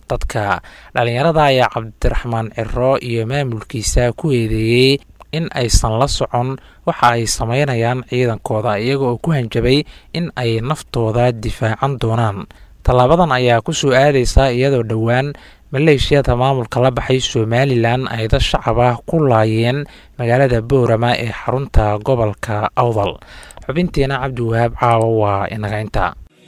dadka dhalinyarada ayaa cabdiraxmaan ciro iyo maamulkiisa ku eedeeyey in aysan la socon waxa ay sameynayaan ciidankooda iyaga oo ku hanjabay in ay naftooda difaacan doonaan tallaabadan ayaa ku soo aadaysa iyadoo dhowaan maleeshiyada maamulka la baxay somalilan ay dad shacab ah ku laayeen magaalada boorama ee xarunta gobolka awdal xubintiina cabdiwahaab caawa waa inaga inta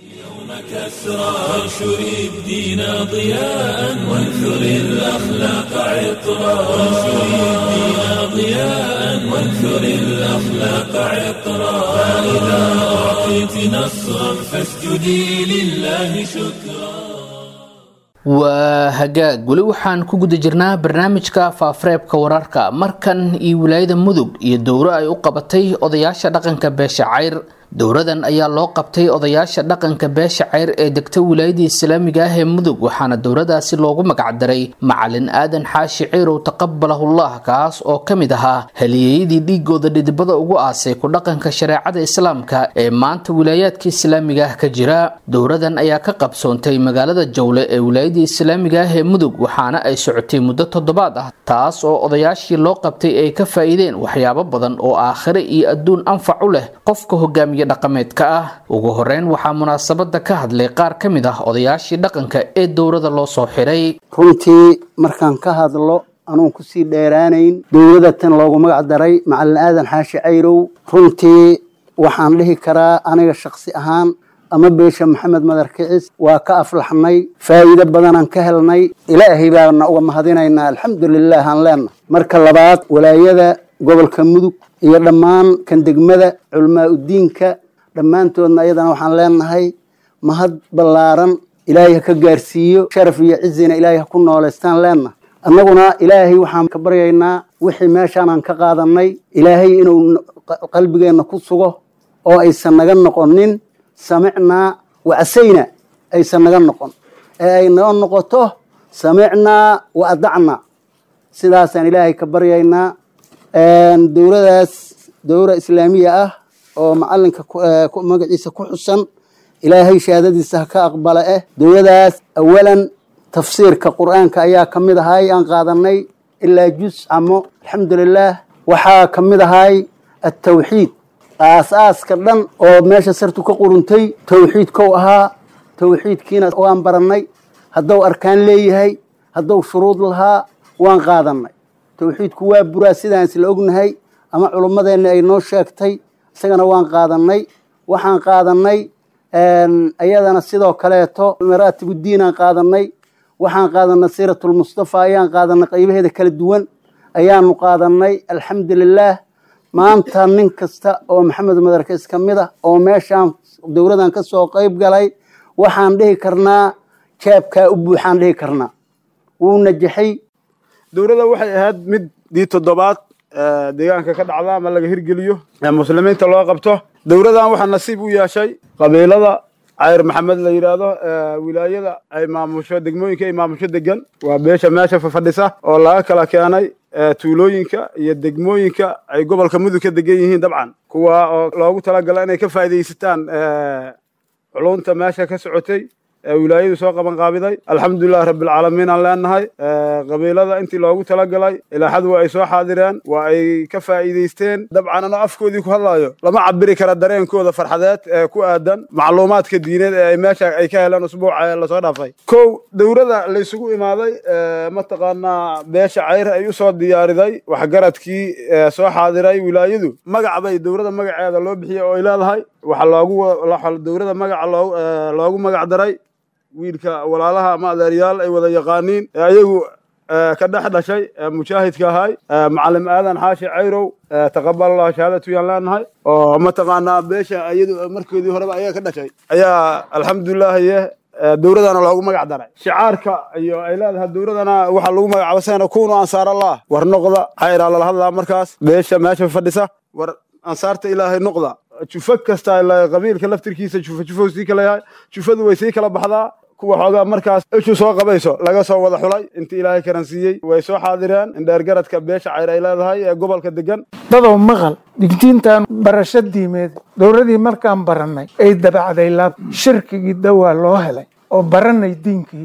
كسرى وانشر الدين ضياء وانثر الأخلاق عطرا وانشر الدين ضياء وانثر الأخلاق عطرا فإذا أعطيت نصرا فاسجدي لله شكرا waa hagaag weli waxaan ku guda jirnaa barnaamijka faafareebka wararka markan iyo wilaayada mudug iyo dowro ay u qabatay odayaasha dhaqanka beesha cayr dowradan ayaa loo qabtay odayaasha dhaqanka beesha ceyr ee degta wilaayada islaamiga ah ee mudug waxaana dowradaasi loogu magacdaray macalin aadan xaashi ceyrow taqabalahullah kaas oo ka mid ahaa haliyeyadii dhiigooda dhidibada ugu aasay ku dhaqanka shareecada islaamka ee maanta wilaayaadka islaamiga ah ka jira dowradan ayaa ka qabsoontay magaalada jowle ee wilaayada islaamiga ah ee mudug waxaana ay socotay muddo toddobaad ah taas oo odayaashii loo qabtay ay ka faa'iideen waxyaabo badan oo aakhire iyo adduun anfac u leh qofka hogaamiya dhaqameedka ah ugu horeyn waxaa munaasabada ka hadlay qaar ka mid ah odayaashii dhaqanka ee dowrada loo soo xiray runtii markaan ka hadlo anuun kusii dheeraanayn dowlada tan loogu magac daray macalin aadan xaashi cayrow runtii waxaan dhihi karaa aniga shaksi ahaan ama beesha maxamed madar kicis waa ka aflaxnay faa'iido badanaan ka helnay ilaahay baana uga mahadinaynaa alxamdulilah aan leenahay marka labaad walaayada gobolka mudug iyo dhammaan kan degmada culamaa udiinka dhammaantoodna iyadana waxaan leenahay mahad ballaaran ilaahay ha ka gaarsiiyo sharaf iyo cizina ilaahay ha ku nooleystaan leenahay annaguna ilaahay waxaan ka baryaynaa wixii meeshaanaan ka qaadanay ilaahay inuu qalbigeenna ku sugo oo aysan naga noqonin samicnaa wacasayna aysan naga noqon ee ay noo noqoto samicnaa wa adacnaa sidaasaan ilaahay ka baryaynaa dowladaas dowra islaamiya ah oo macalinka magaciisa ku xusan ilaahay shahaadadiisa ha ka aqbala eh dowladaas awalan tafsiirka qur-aanka ayaa ka mid ahay aan qaadanay ilaa juz camo alxamdulilah waxaa ka mid ahay atawxiid aas-aaska dhan oo meesha sartu ka quruntay tawxiidkou ahaa tawxiidkiina waan baranay hadduu arkaan leeyahay hadduu shuruud lahaa waan qaadanay tawxiidku waa buraa sidaan isla ognahay ama culummadeenna ay noo sheegtay isagana waan qaadanay waxaan qaadanay iyadana sidoo kaleeto maraatibuddiinaan qaadanay waxaan qaadanay siiratulmustafa ayaan qaadanay qaybaheeda kala duwan ayaanu qaadanay alxamdulilaah maanta nin kasta oo maxamed madarkis ka mid ah oo meeshaan dowladan ka soo qayb galay waxaan dhihi karnaa jaabkaa u buuxaan dhihi karnaa wuu najaxay dowladda waxay ahayd mid dii toddobaad deegaanka ka dhacda ama laga hirgeliyo muslimiinta loo qabto dowladan waxaa nasiib u yeeshay qabiilada cayr maxamed la yidhaahdo wilaayada ay maamusho degmooyinka ay maamusho degan waa beesha meesha fafadhisa oo laga kala keenay tuulooyinka iyo degmooyinka ay gobolka mudug ka degan yihiin dabcan kuwa oo loogu talagala inay ka faa'iidaysataan culunta meesha ka socotay ee wilaayadu soo qaban qaabiday alxamdulilahi rabbilcaalamiin aan leenahay qabiilada intii loogu talagalay ilaaxadu waa ay soo xaadireen waa ay ka faa'iidaysteen dabcan anoo afkoodii ku hadlaayo lama cabiri kara dareenkooda farxadeed ee ku aadan macluumaadka diineed ee ay meesha ay ka heleen usbuuca ee lasoo dhaafay kow dowladda laysugu imaaday mataqaanaa beesha cayr ay usoo diyaariday waxgaradkii soo xaadiray wilaayadu magac bay dowladda magaceeda loo bixiyey oo ay leedahay waxaa loogu dowladda magaca loogu magac daray wiilka walaalaha ama adeeryaal ay wada yaqaaniin ee ayagu ka dhex dhashay mujaahidka ahay macalim aadan xaashi cayrow taqabalallah shahaadatu yaan leenahay oo mataqaanaa beesha iyadu markoodii horeba ayaga ka dhashay ayaa alxamdulilahiye dowladana loogu magac daray shicaarka iyo ay leedahay dowladana waxaa lagu magacaaba sana kunu ansaar allah war noqda cayraa lala hadlaa markaas beesha meesha fadhisa war ansaarta ilaahay noqda jufo kasta qabiilka laftirkiisa jufo jufou sii kala yahay jufadu way sii kala baxdaa kuwa xoogaa markaas ishu soo qabayso laga soo wada xulay intii ilaahay karansiiyey way soo xaadireen indheergaradka beesha cayr ay leedahay ee gobolka degan dadow maqal digdiintan barasho diimeed dowladii markaan barannay ay dabacday laab shirkigii dawaa loo helay oo baranay diinkii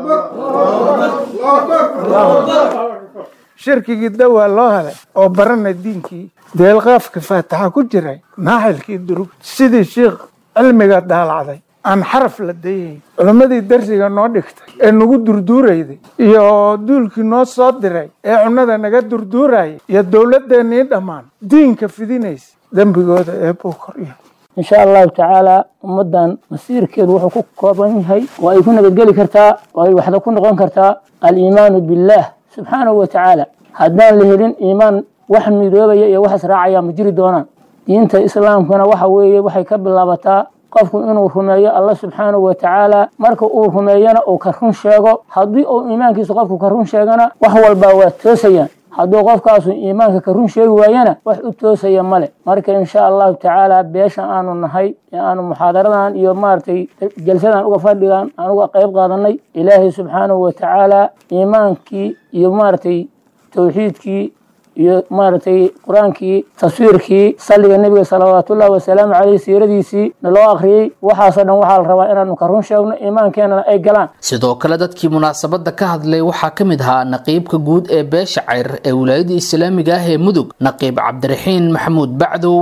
shirkigii dawaa loo helay oo baranay diinkii deelqaafka faataxa ku jiray naaxilkii durug sidii shiikh cilmiga daalacday aan xaraf la dayayn culimmadii darsiga noo dhigtay ee nagu durduurayday iyo duulkii noo soo diray ee cunnada naga durduurayay iyo dowladdeennii dhammaan diinka fidinaysa dembigooda eebbuu korya insha allahu tacaala ummaddan masiirkeedu wuxuu ku kooban yahay oo ay ku nabadgeli kartaa oo ay waxda ku noqon kartaa aliimaanu billaah subxaanahu wa tacaala haddaan la helin iimaan wax midoobaya iyo wax israacaya ma jiri doonaan diinta islaamkuna waxa weeye waxay ka bilaabataa qofku inuu rumeeyo alla subxaanahu wa tacaala marka uu rumeeyana uu ka run sheego haddii uu iimaankiisa qofku ka run sheegana wax walbaa waa toosayaan hadduu qofkaasu iimaanka ka run sheegi waayana wax u toosaya male marka insha allahu tacaala beesha aanu nahay ee aanu muxaadaradan iyo maaragtay jalsadan uga fadhigan aan uga qayb qaadanay ilaahay subxaanahu wa tacaala iimaankii iyo maaragtay towxiidkii iyo maaragtay qur-aankii taswiirkii salliga nebiga salawaatullahi wasalaamu caleyh siiradiisii naloo akhriyey waxaasoo dhan waxaa la rabaa inaanu ka run sheegno iimaankeenana ay galaan sidoo kale dadkii munaasabadda ka hadlay waxaa ka mid ahaa naqiibka guud ee beesha cayr ee wilaayada islaamiga ah ee mudug naqiib cabdiraxiin maxamuud bacdow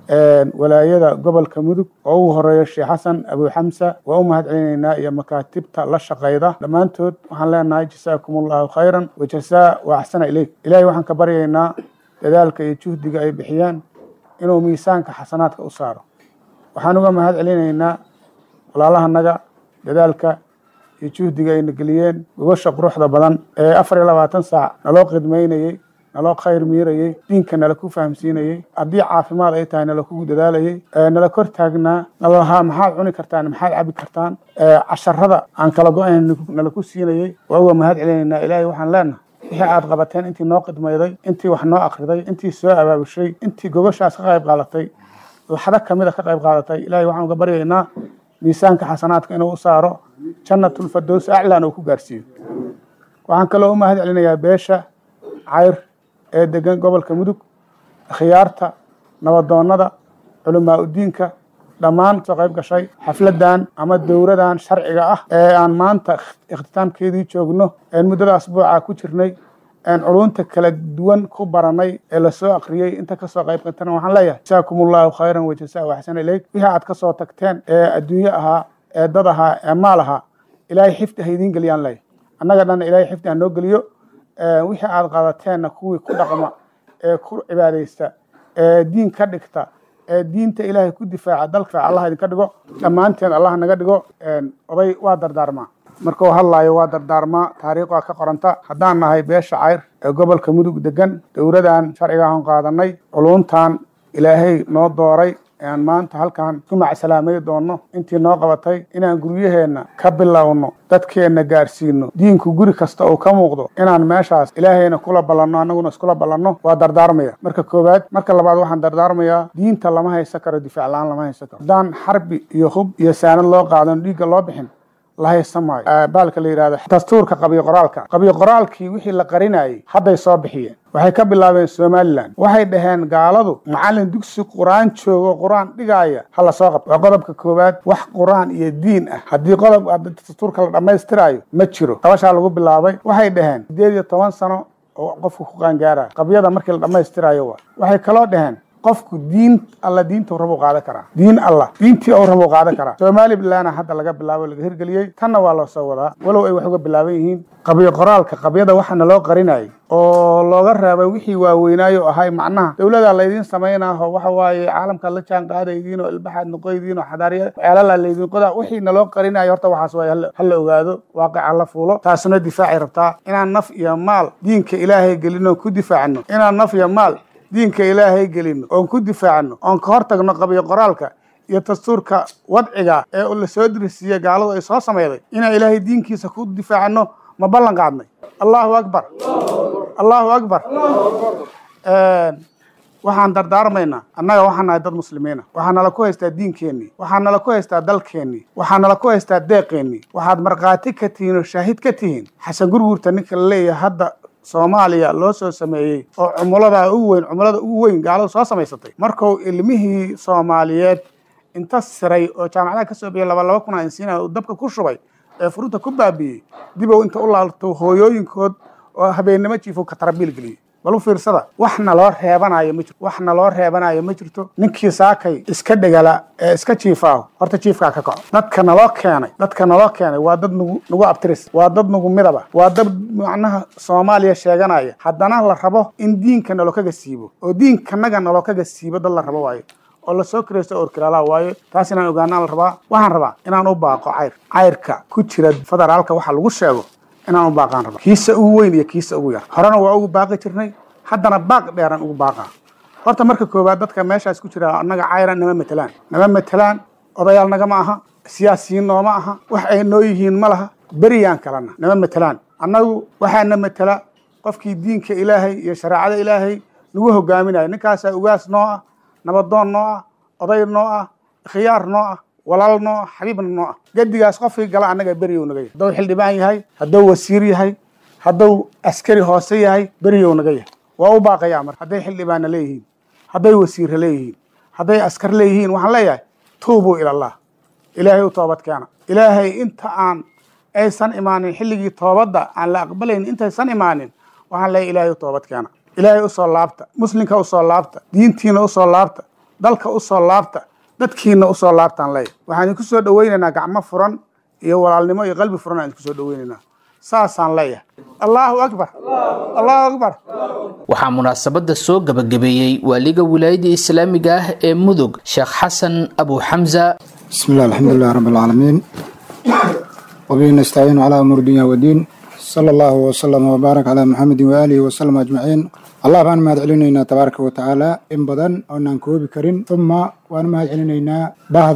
walaayada gobolka mudug oo ugu horeeya sheekh xasan abu xamsa waa u mahad celinaynaa iyo makaatibta la shaqayda dhammaantood waxaan leenahay jasaakum allahu khayran wajasaa wa axsana ileyk ilaahay waxaan ka baryaynaa dadaalka iyo juhdiga ay bixiyaan inuu miisaanka xasanaadka u saaro waxaan uga mahad celinaynaa walaalahanaga dadaalka iyo juhdiga ayna geliyeen gogosha quruxda badan ee afar iyo labaatan saac naloo khidmaynayey naloo khayr miirayey diinka nala ku fahamsiinayey haddii caafimaad ay tahay nala kugu dadaalayey nala kor taagnaa nalalahaa maxaad cuni kartaan maxaad cabi kartaan casharada aan kala go-ayn nala ku siinayey waa uga mahad celinaynaa ilaahay waxaan leenahay wixii aad qabateen intii noo qidmayday intii wax noo akriday intii soo abaabushay intii gogoshaas ka qayb qaadatay laxdo kamida ka qayb qaadatay ilaahay waxaan uga baryaynaa miisaanka xasanaadka inuu u saaro jannatulfadows aclan uu ku gaarsiiyo waxaan kaloo u mahad celinayaa beesha cayr ee degan gobolka mudug khiyaarta nabadoonnada culamaa udiinka dhammaan soo qayb gashay xafladan ama dowradan sharciga ah ee aan maanta ikhtitaamkeedii joogno een muddada asbuuca ku jirnay een culunta kala duwan ku baranay ee lasoo akriyey inta kasoo qayb qatana waxaan leeyahay jasaakum allahu khayran wajasa waxsana ileyk wixii aad kasoo tagteen ee adduunye ahaa ee dad ahaa ee maal ahaa ilaahay xifdi ha idiin geliyaan leeyahay annaga dhanna ilaahay xifdi ha noo geliyo wixii aad qadateenna kuwii ku dhaqma ee ku cibaadaysta ee diin ka dhigta ee diinta ilaahay ku difaaca dalka allah idinka dhigo dhammaanteen allah naga dhigo oday waa dardaarmaa markuu hadlaayo waa dardaarmaa taariikh waa ka qoranta haddaan nahay beesha cayr ee gobolka mudug degan dowladan sharciga aan qaadanay culuntan ilaahay noo dooray aan maanta halkan ku macsalaamay doono intii noo qabatay inaan guryaheenna ka bilowno dadkeenna gaarsiino diinku guri kasta uu ka muuqdo inaan meeshaas ilaahayna kula ballanno annaguna iskula ballanno waa dardaarmaya marka koowaad marka labaad waxaan dardaarmayaa diinta lama haysan karo difaac la-aan lama haysan karo haddaan xarbi iyo hub iyo saanad loo qaadan dhiigga loo bixin la haysan maayo baalka la yidhahdo dastuurka qabiyo qoraalka qabiyo qoraalkii wixii la qarinayay hadday soo bixiyeen waxay ka bilaabeen somalilan waxay dhaheen gaaladu macallin dugsi qur-aan joogo qur-aan dhigaaya ha la soo qabto waa qodobka koowaad wax qur-aan iyo diin ah haddii qodob dastuurka la dhammaystiraayo ma jiro qabashaa lagu bilaabay waxay dhaheen sideed iyo toban sano oo qofku ku qaangaara qabyada markii la dhammaystiraayo waa waxay kaloo dhaheen qofku diin alla diinta rabu qaadan karaa diin allah diintii ou rabu qaadan karaa somalilandna hadda laga bilaabo laga hirgeliyey tanna waa loo soo wadaa walow ay wax uga bilaaban yihiin qabyo qoraalka qabyada waxaana loo qarinayay oo looga reebay wixii waaweynaayo ahay macnaha dowladaa laydiin samaynaho waxa waaye caalamkaad la jaan qaadaydiin oo ilbaxaad noqoydiin oo xadaariya ceelala laydiin qodaa wixii naloo qarinayo horta waxaas waay hala ogaado waaqica la fuulo taasna difaacay rabtaa inaan naf iyo maal diinka ilaahay gelino ku difaacno inaan naf iyo maal diinka ilaahay gelino oon ku difaacno oon ka hor tagno qabiyo qoraalka iyo dastuurka wadciga ee lasoo dirisiiye gaaladu ay soo sameyday inaan ilaahay diinkiisa ku difaacno ma ballan qaadnay allahu akbar allahu akbar waxaan dardaarmaynaa annaga waxaan nahay dad muslimiina waxaa nala ku haystaa diinkeennii waxaa nala ku haystaa dalkeennii waxaa nala ku haystaa deeqeennii waxaad markhaati ka tihiin oo shaahid ka tihiin xasan gurguurta ninka la leeyahay hadda soomaaliya loo soo sameeyey oo cumulada ugu weyn cumulada ugu weyn gaaladu soo samaysatay markuu ilmihii soomaaliyeed inta siray oo jaamacadaha ka soo bixiyay laba laba kun aan siina uu dabka ku shubay ee furunta ku baabi'iyey dibow inta u laalto hooyooyinkood oo habeennimo jiifo ka tarabiil geliyey bal u fiirsada waxna loo reebanayo ma jirto waxna loo reebanayo ma jirto ninkii saakay iska dhegala ee iska jiifaaho horta jiifkaa ka kaco dadka naloo keenay dadka naloo keenay waa dad nagu nagu abtiris waa dad nagu midaba waa dad macnaha soomaaliya sheeganaya haddana la rabo in diinka naloo kaga siibo oo diinkanaga naloo kaga siibo dad la rabo waayo oo lasoo kiraysto orkiraalaha waayo taas inaan ogaanaan la rabaa waxaan rabaa inaan u baaqo cayr cayrka ku jira federaalka waxa lagu sheego inaan u baaqaan raba kiisa ugu weyn iyo kiisa ugu yar horena waa ugu baaqi jirnay haddana baaq dheeraan ugu baaqaa horta marka koowaad dadka meeshaas ku jira annaga cayran nama matelaan nama matelaan odayaal nagama aha siyaasiyiin nooma aha wax ay noo yihiin ma laha beriyaan kalena nama matelaan annagu waxaana matela qofkii diinka ilaahay iyo shareecada ilaahay nagu hogaaminayo ninkaasaa ugaas noo ah nabadoon noo ah oday noo ah khiyaar noo ah walaal noo ah xabiibna noo ah gedigaas qofkii gala annaga beriyow naga yahay hadduu xildhibaan yahay hadduu wasiir yahay hadduu askari hoose yahay beriyow naga yahay waa u baaqayaa marka hadday xildhibaanna leeyihiin hadday wasiirra leeyihiin hadday askar leeyihiin waxaan leeyahay tuubuu ilallah ilaahay u toobad keena ilaahay inta aan aysan imaanin xilligii toobadda aan la aqbalayn intaysan imaanin waxaan leeyahay ilaahay u toobad keena ilaahay usoo laabta muslimka usoo laabta diintiina usoo laabta dalka usoo laabta dadkiina usoo laabtaan leeyahay waxaan idinku soo dhoweynaynaa gacmo furan iyo walaalnimo iyo qalbi furan aan idinku soo dhoweynaynaa saasaan leeyahay allahu akbar allahu akbar waxaa munaasabada soo gabagabeeyey waaliga wilaayada islaamiga ah ee mudug sheekh xasan abu xamza بسم الله الحمد لله رب العالمين وبه نستعين على أمور الدنيا والدين صلى الله وسلم وبارك على محمد وآله وسلم أجمعين الله بان ما علينا تبارك وتعالى إن بدن أو ننكوب كرين ثم وأنا ما علينا بعض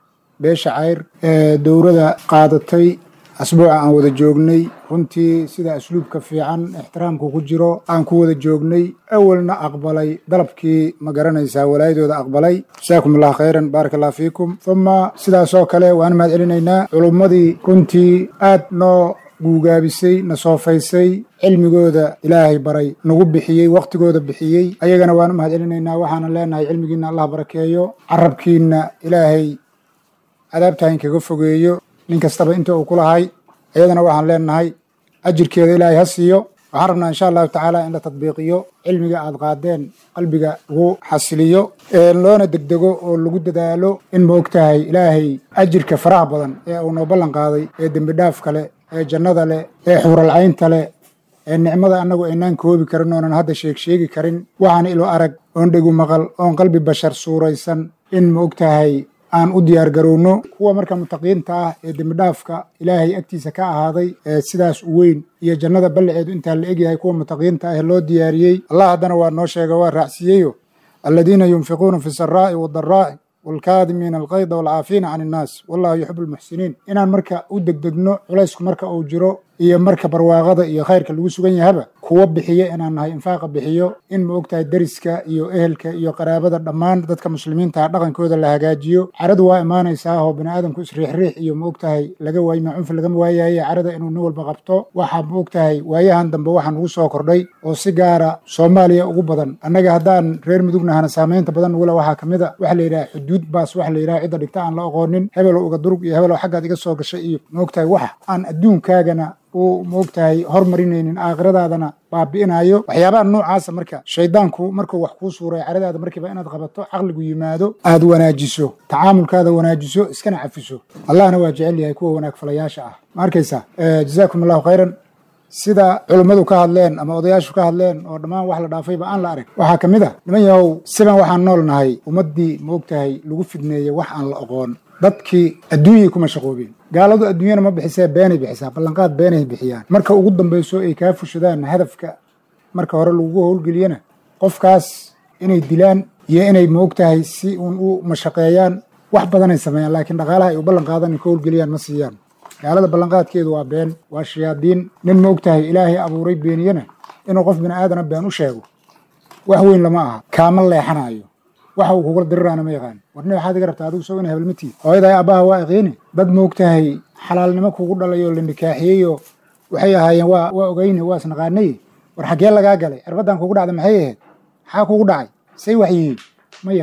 بيش عير دورة قادتي asbuuca aan wada joognay runtii sida asluubka fiican ixtiraamku ku jiro aan ku wada joognay awalna aqbalay dalabkii ma garanaysaa walaayadooda aqbalay jasaakum allah khayran baaraka allah fiikum uma sidaasoo kale waan mahad celinaynaa culummadii runtii aad noo guugaabisay na soofaysay cilmigooda ilaahay baray nagu bixiyey wakhtigooda bixiyey ayagana waan u mahad celinaynaa waxaanan leenahay cilmigiinna allah barakeeyo carabkiinna ilaahay cadaabtahin kaga fogeeyo nin kastaba inta uu ku lahay iyadana waxaan leenahay ajirkeeda ilaahay ha siiyo waxaan rabnaa insha allahu tacaala in la tadbiiqiyo cilmiga aad qaadeen qalbiga lagu xasiliyo loona degdego oo lagu dadaalo in ma og tahay ilaahay ajirka faraha badan ee uu noo ballan qaaday ee dembi dhaafka leh ee jannada leh ee xuuralcaynta leh ee nicmada annagu aynaan koobi karin oonan hadda sheeg sheegi karin waxaan ilo arag oon dhegu maqal oon qalbi bashar suuraysan in ma og tahay aan u diyaar garowno kuwa marka mutaqiinta ah ee dembidhaafka ilaahay agtiisa ka ahaaday ee sidaas u weyn iyo jannada ballaceedu intaa la egyahay kuwa mutaqiinta ah loo diyaariyey allah haddana waa noo sheega waa raacsiiyeyo aladiina yunfiquuna fi saraa'i wadaraa'i waalkaadimiina alqayda waalcaafiina can innaas wallahu yuxibu almuxsiniin inaan marka u degdegno culaysku marka uu jiro iyo marka barwaaqada iyo khayrka lagu sugan yahaba kuwa bixiyo inaan nahay infaaqa bixiyo in ma ogtahay deriska iyo ehelka iyo qaraabada dhammaan dadka muslimiinta dhaqankooda la hagaajiyo caradu waa imaanaysaa oo bani aadamku isriixriix iyo ma ogtahay laga waayo macunfi lagama waayaye carada inuu nin walba qabto waxaa ma ogtahay waayahan dambe waxaa nugu soo kordhay oo si gaara soomaaliya ugu badan annaga haddaan reer mudugnahana saamaynta badan nugula waxaa ka mid a waxa la yidhaha xuduud baas waxa la yidhaha cidda dhigta aan la aqoonin hebelow uga durug iyo hebelow xaggaad iga soo gashay iyo ma ogtahay wax aan adduunkaagana uu maogtahay hormarinaynin aakhiradaadana baabi'inayo waxyaabaha noocaasa marka shaydaanku markuu wax kuu suuray caradaada markiiba inaad qabato caqligu yimaado aad wanaajiso tacaamulkaada wanaajiso iskana cafiso allahna waa jecel yahay kuwa wanaag falayaasha ah ma arkaysaa jazaakum allahu khayran sida culummadu ka hadleen ama odayaashu ka hadleen oo dhammaan wax la dhaafayba aan la arag waxaa ka mid a niman yahow siban waxaan nool nahay ummaddii maogtahay lagu fidneeyey wax aan la oqoon dadkii adduunyay kuma shaqoobeen gaaladu adduunyana ma bixisee beenay bixisaa ballanqaad beenay bixiyaan marka ugu dambayso ay kaa fushadaan hadafka marka hore lagugu howlgeliyana qofkaas inay dilaan iyo inay maogtahay si uun u mashaqeeyaan wax badanay sameeyaan laakiin dhaqaalaha ay u ballan qaadan ay ka howlgeliyaan ma siiyaan gaalada ballanqaadkeedu waa been waa shayaadiin nin maogtahay ilaahay abuuray beeniyana inuu qof bini aadana been u sheego wax weyn lama aha kaama leexanayo waxa uu kugula diriraana ma yaqaan warni waxaad iga rabtaa adigu soo ina hebelmatii hooyaday aabbaha waa aqiini dad maogtahay xalaalnimo kugu dhalay oo la nikaaxiyeyoo waxay ahaayeen waa waa ogeyne waa isnaqaanay war xaggee lagaa galay cirbaddan kugu dhacda maxay ahayd maxaa kugu dhacay say wax yihiin ma yaqaan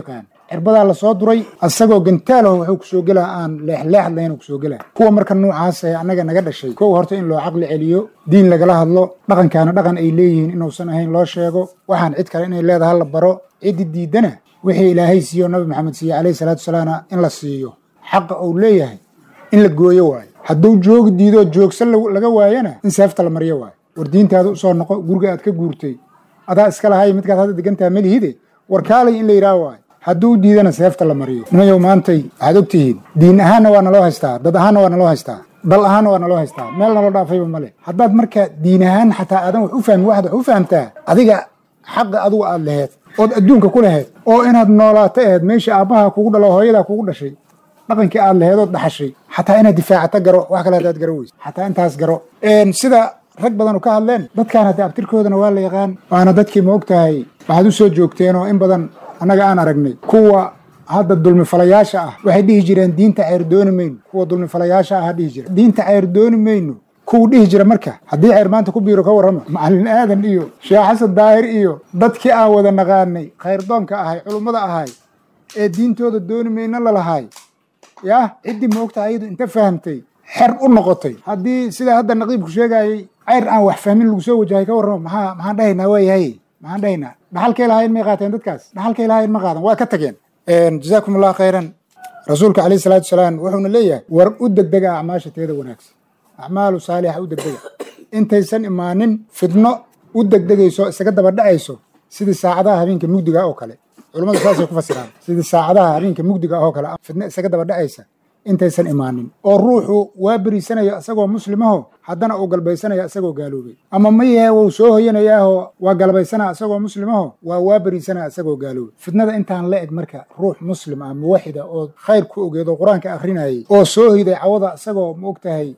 cirbadaa lasoo duray asagoo gantaalaho wuxuu kusoo gelaa aan leexleexad lahayn kusoo gelaa kuwa marka noocaas ee annaga naga dhashay kow horta in loo caqli celiyo diin lagala hadlo dhaqankaana dhaqan ay leeyihiin inuusan ahayn loo sheego waxaan cid kale inay leedahay la baro ciddi diidana wixii ilaahay siiyo nabi maxamed siiye calayhi salaatu wasalaamna in la siiyo xaqa uu leeyahay in la gooyo waayo hadduu joogi diidoo joogsan laga waayana in seefta la maryo waayo war diintaada usoo noqo guriga aad ka guurtay adaa iska lahay midkaad hadda degantaha malihide war kaalay in la yidhaah waayo hadduu diidana seefta la mariyo nimayow maantay waxaad og tihiin diin ahaanna waa naloo haystaa dad ahaanna waa naloo haystaa dal ahaanna waa naloo haystaa meel naloo dhaafayba male haddaad marka diin ahaan xataa aadan wax u fahmin waxaad wax u fahamtaa adiga xaqa adigu aad laheed ood adduunka ku laheed oo inaad noolaato aheed meeshii aabbaha kugu dhalo hooyadaa kugu dhashay dhaqankii aad laheed ood dhaxashay xataa inaad difaacata garo wax kale hadaad garo weyse xataa intaas garo sida rag badan ka hadleen dadkaan hadda abtirkoodana waa la yaqaan waana dadkii ma og tahay waxaad u soo joogteen oo in badan annaga aan aragnay kuwa hadda dulmifalayaasha ah waxay dhihi jireen diinta ceyr dooni mayno kuwa dulmifalayaasha ah dhihi jira diinta ceyr dooni mayno kuwu dhihi jira marka haddii ceyr maanta ku biiro ka warrama macallin aadan iyo sheekh xasan daahir iyo dadkii aan wada naqaanay khayrdoonka ahay culummada ahay ee diintooda dooni mayno lalahay yah ciddii moogta ayadu inta fahamtay xer u noqotay haddii sida hadda naqiibku sheegayay ceyr aan wax fahmin lagu soo wajahay ka warramo maxaa maxaan dhahaynaa waayahay maxaan dhahaynaa dhaxalkay lahayn may qaateen dadkaas dhaxalkay lahayn ma qaadan waa ka tageen jazaakum allah khayran rasuulka calayhi salaatu wasalaam wuxuuna leeyahay war u degdega acmaasha teeda wanaagsan acmaalu saalixa u degdega intaysan imaanin fidno u degdegayso isaga daba dhacayso sidii saacadaha habeenka mugdiga oo kale culummadu saasay ku fasiraan sidii saacadaha habeenka mugdiga oo kale fidno isaga daba dhacaysa intaysan imaanin oo ruuxu waa beriisanayo isagoo muslimaho haddana uu galbaysanayo isagoo gaaloobay ama mayahe wuu soo hoyanayaaho waa galbaysanaa isagoo muslimaho waa waa beriisanaa isagoo gaaloobay fitnada intaan la eg marka ruux muslim ah muwaxida oo khayr ku ogeed oo qur-aanka akhrinayay oo soo hoyday cawada isagoo ma og tahay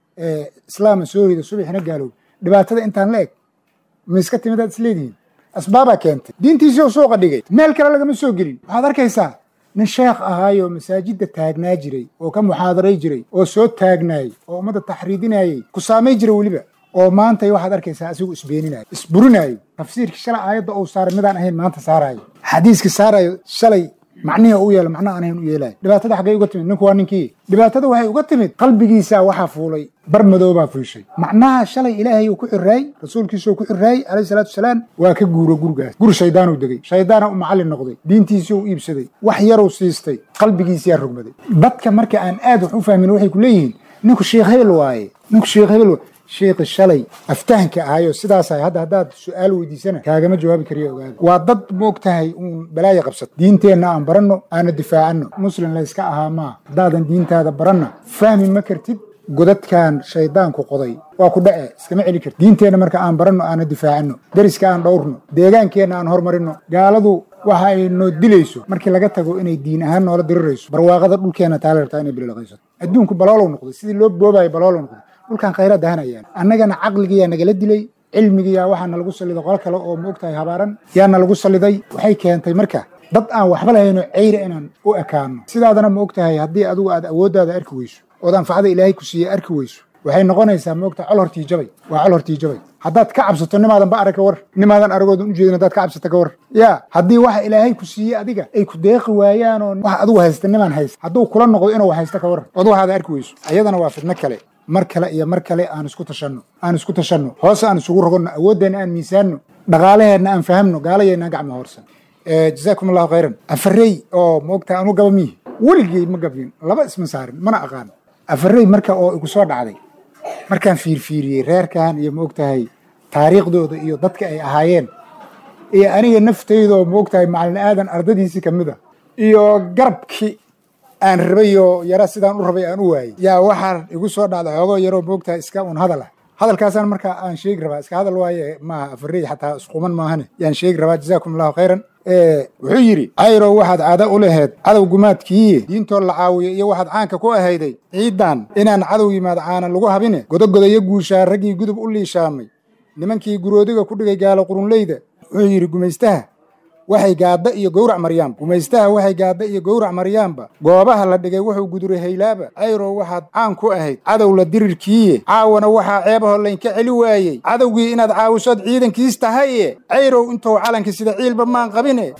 islaama soo hoyday subaxina gaaloobay dhibaatada intaan la eg ma iska timidaad isleedihiin asbaabaa keentay diintiisii oo suuqa dhigay meel kale lagama soo gelin waxaad arkaysaa nin sheekh ahaayoo masaajidda taagnaa jiray oo ka muxaadaray jiray oo soo taagnaayey oo ummadda taxriidinayey ku saamay jira weliba oo maantay waxaad arkaysaa asigu isbeeninayo isburinaayo tafsiirkii shalay aayadda uu saaray midaan ahayn maanta saaraayo xadiiskii saarayo shalay macnihi u yeelo macna aan ahayn u yeelaayo dhibaatada xaggay uga timid ninku waa ninkii dhibaatada waxay uga timid qalbigiisaa waxaa fuulay bar madoobaa fuushay macnaha shalay ilaahay uu ku xiraayey rasuulkiisuu ku xiraayey calayhi salaatu wasalaam waa ka guuro gurigaas guri shaydaanuu degey shaydaana u macallin noqday diintiisii u iibsaday wax yaruu siistay qalbigiisiyaa rogmaday dadka marka aan aad wax u fahmin waxay ku leeyihiin ninku sheekh hebel waaye ninku sheekh hebel waaye sheekhi shalay aftahanka ahayo sidaas ahay hadda haddaad su-aal weydiisana kaagama jawaabi kariyo ogaada waa dad moog tahay uun balaaya qabsata diinteenna aan baranno aana difaacanno muslim layska ahaa maa haddaadan diintaada baranna fahmi ma kartid godadkan shaydaanku qoday waa ku dhace iskama celi karti diinteenna marka aan baranno aana difaacanno deriska aan dhowrno deegaankeenna aan horumarinno gaaladu waxa ay noo dilayso markii laga tago inay diin ahaan noola dirirayso barwaaqada dhulkeenna taala rabtaa inay bililaqaysato adduunku baloolow noqday sidii loo boobayo baloolow noqday dhulkan khayraad ahanayaan annagana caqligiyaa nagala dilay cilmigiyaa waxaa nalagu salliday qolo kale oo maog tahay habaaran yaa nalagu salliday waxay keentay marka dad aan waxba lahaynoo ceyra inaan u ekaano sidaadana ma og tahay haddii adigu aad awooddaada arki weyso ood anfacada ilaahay ku siiye arki weyso waxay noqonaysaa ma ogtahay col hortii jabay waa col hortii jabay haddaad ka cabsato nimaadan ba arag ka war nimaadan aragoodan u jeedin haddaad ka cabsata ka war yaa haddii waxa ilaahay ku siiye adiga ay ku deeqi waayaan oo wax adigu haysta nimaan haysta hadduu kula noqdo inuu haysta ka war ood waxaada arki weyso ayadana waa fidno kale mar kale iyo mar kale aan isku tashanno aan isku tashanno hoose aan isugu rogonno awooddeena aan miisaanno dhaqaalaheenna aan fahamno gaalayeena gacma horsan jazaakum allahu khayran afarey oo moogtaa anu gaba miyi weligey ma gabin laba isma saarin mana aqaan afarey marka oo igu soo dhacday markaan fiirfiiriyey reerkan iyo maogtahay taariikhdooda iyo dadka ay ahaayeen iyo aniga naftayda oo maogtahay macalin aadan ardadiisii kamid a iyo garabkii aan rabayoo yara sidaan u rabay aan u waayey yaa waxaa igu soo dhacday xoogoo yaroo moogtahay iska un hadal ah hadalkaasaan markaa aan sheegi rabaa iska hadal waaye maaha afarey xataa isquman maahane yaan sheegi rabaa jazaakum allahu khayran wuxuu yidhi cayrow waxaad caado u laheed cadow gumaadkiiye diintoo la caawiyo iyo waxaad caanka ku ahayday ciidan inaan cadow yimaad caanan lagu habine godogodayo guushaa raggii gudub u liishaamay nimankii guroodiga ku dhigay gaalo qurunleyda wuxuu yidhi gumaystaha waxay gaadda iyo gowrac maryaamba gumaystaha waxay gaadda iyo gowrac maryaamba goobaha la dhigay wuxuu guduray haylaaba cayrow waxaad caan ku ahayd cadow la dirirkiiye caawana waxaa ceebaho laynka celi waayey cadowgii inaad caawisood ciidankiis tahaye cayrow intou calanka sida ciilba maan qabine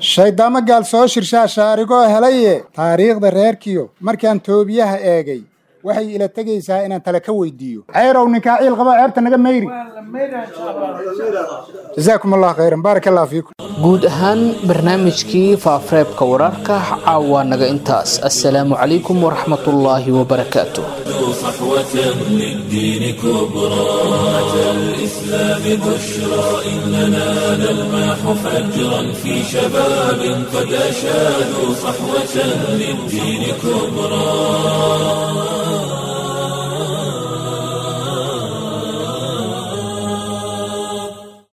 shayddaamo gaal soo shirshaa shaarigoo helaye taariikhda reerkiyo markaan toobiyaha eegay waxay ila tegaysaa inaan tale ka weydiiyo ceyrow ninkaa ciil qaba ceebta naga mayri jazaakum allah khayran baarak allah fiikum guud ahaan barnaamijkii faafareebka wararka caawa naga intaas assalaamu calaykum waraxmatullaahi wabarakaatu صحوة للدين كبرى أمة الإسلام بشرى إننا نلمح فجرا في شباب قد أشادوا صحوة للدين كبرى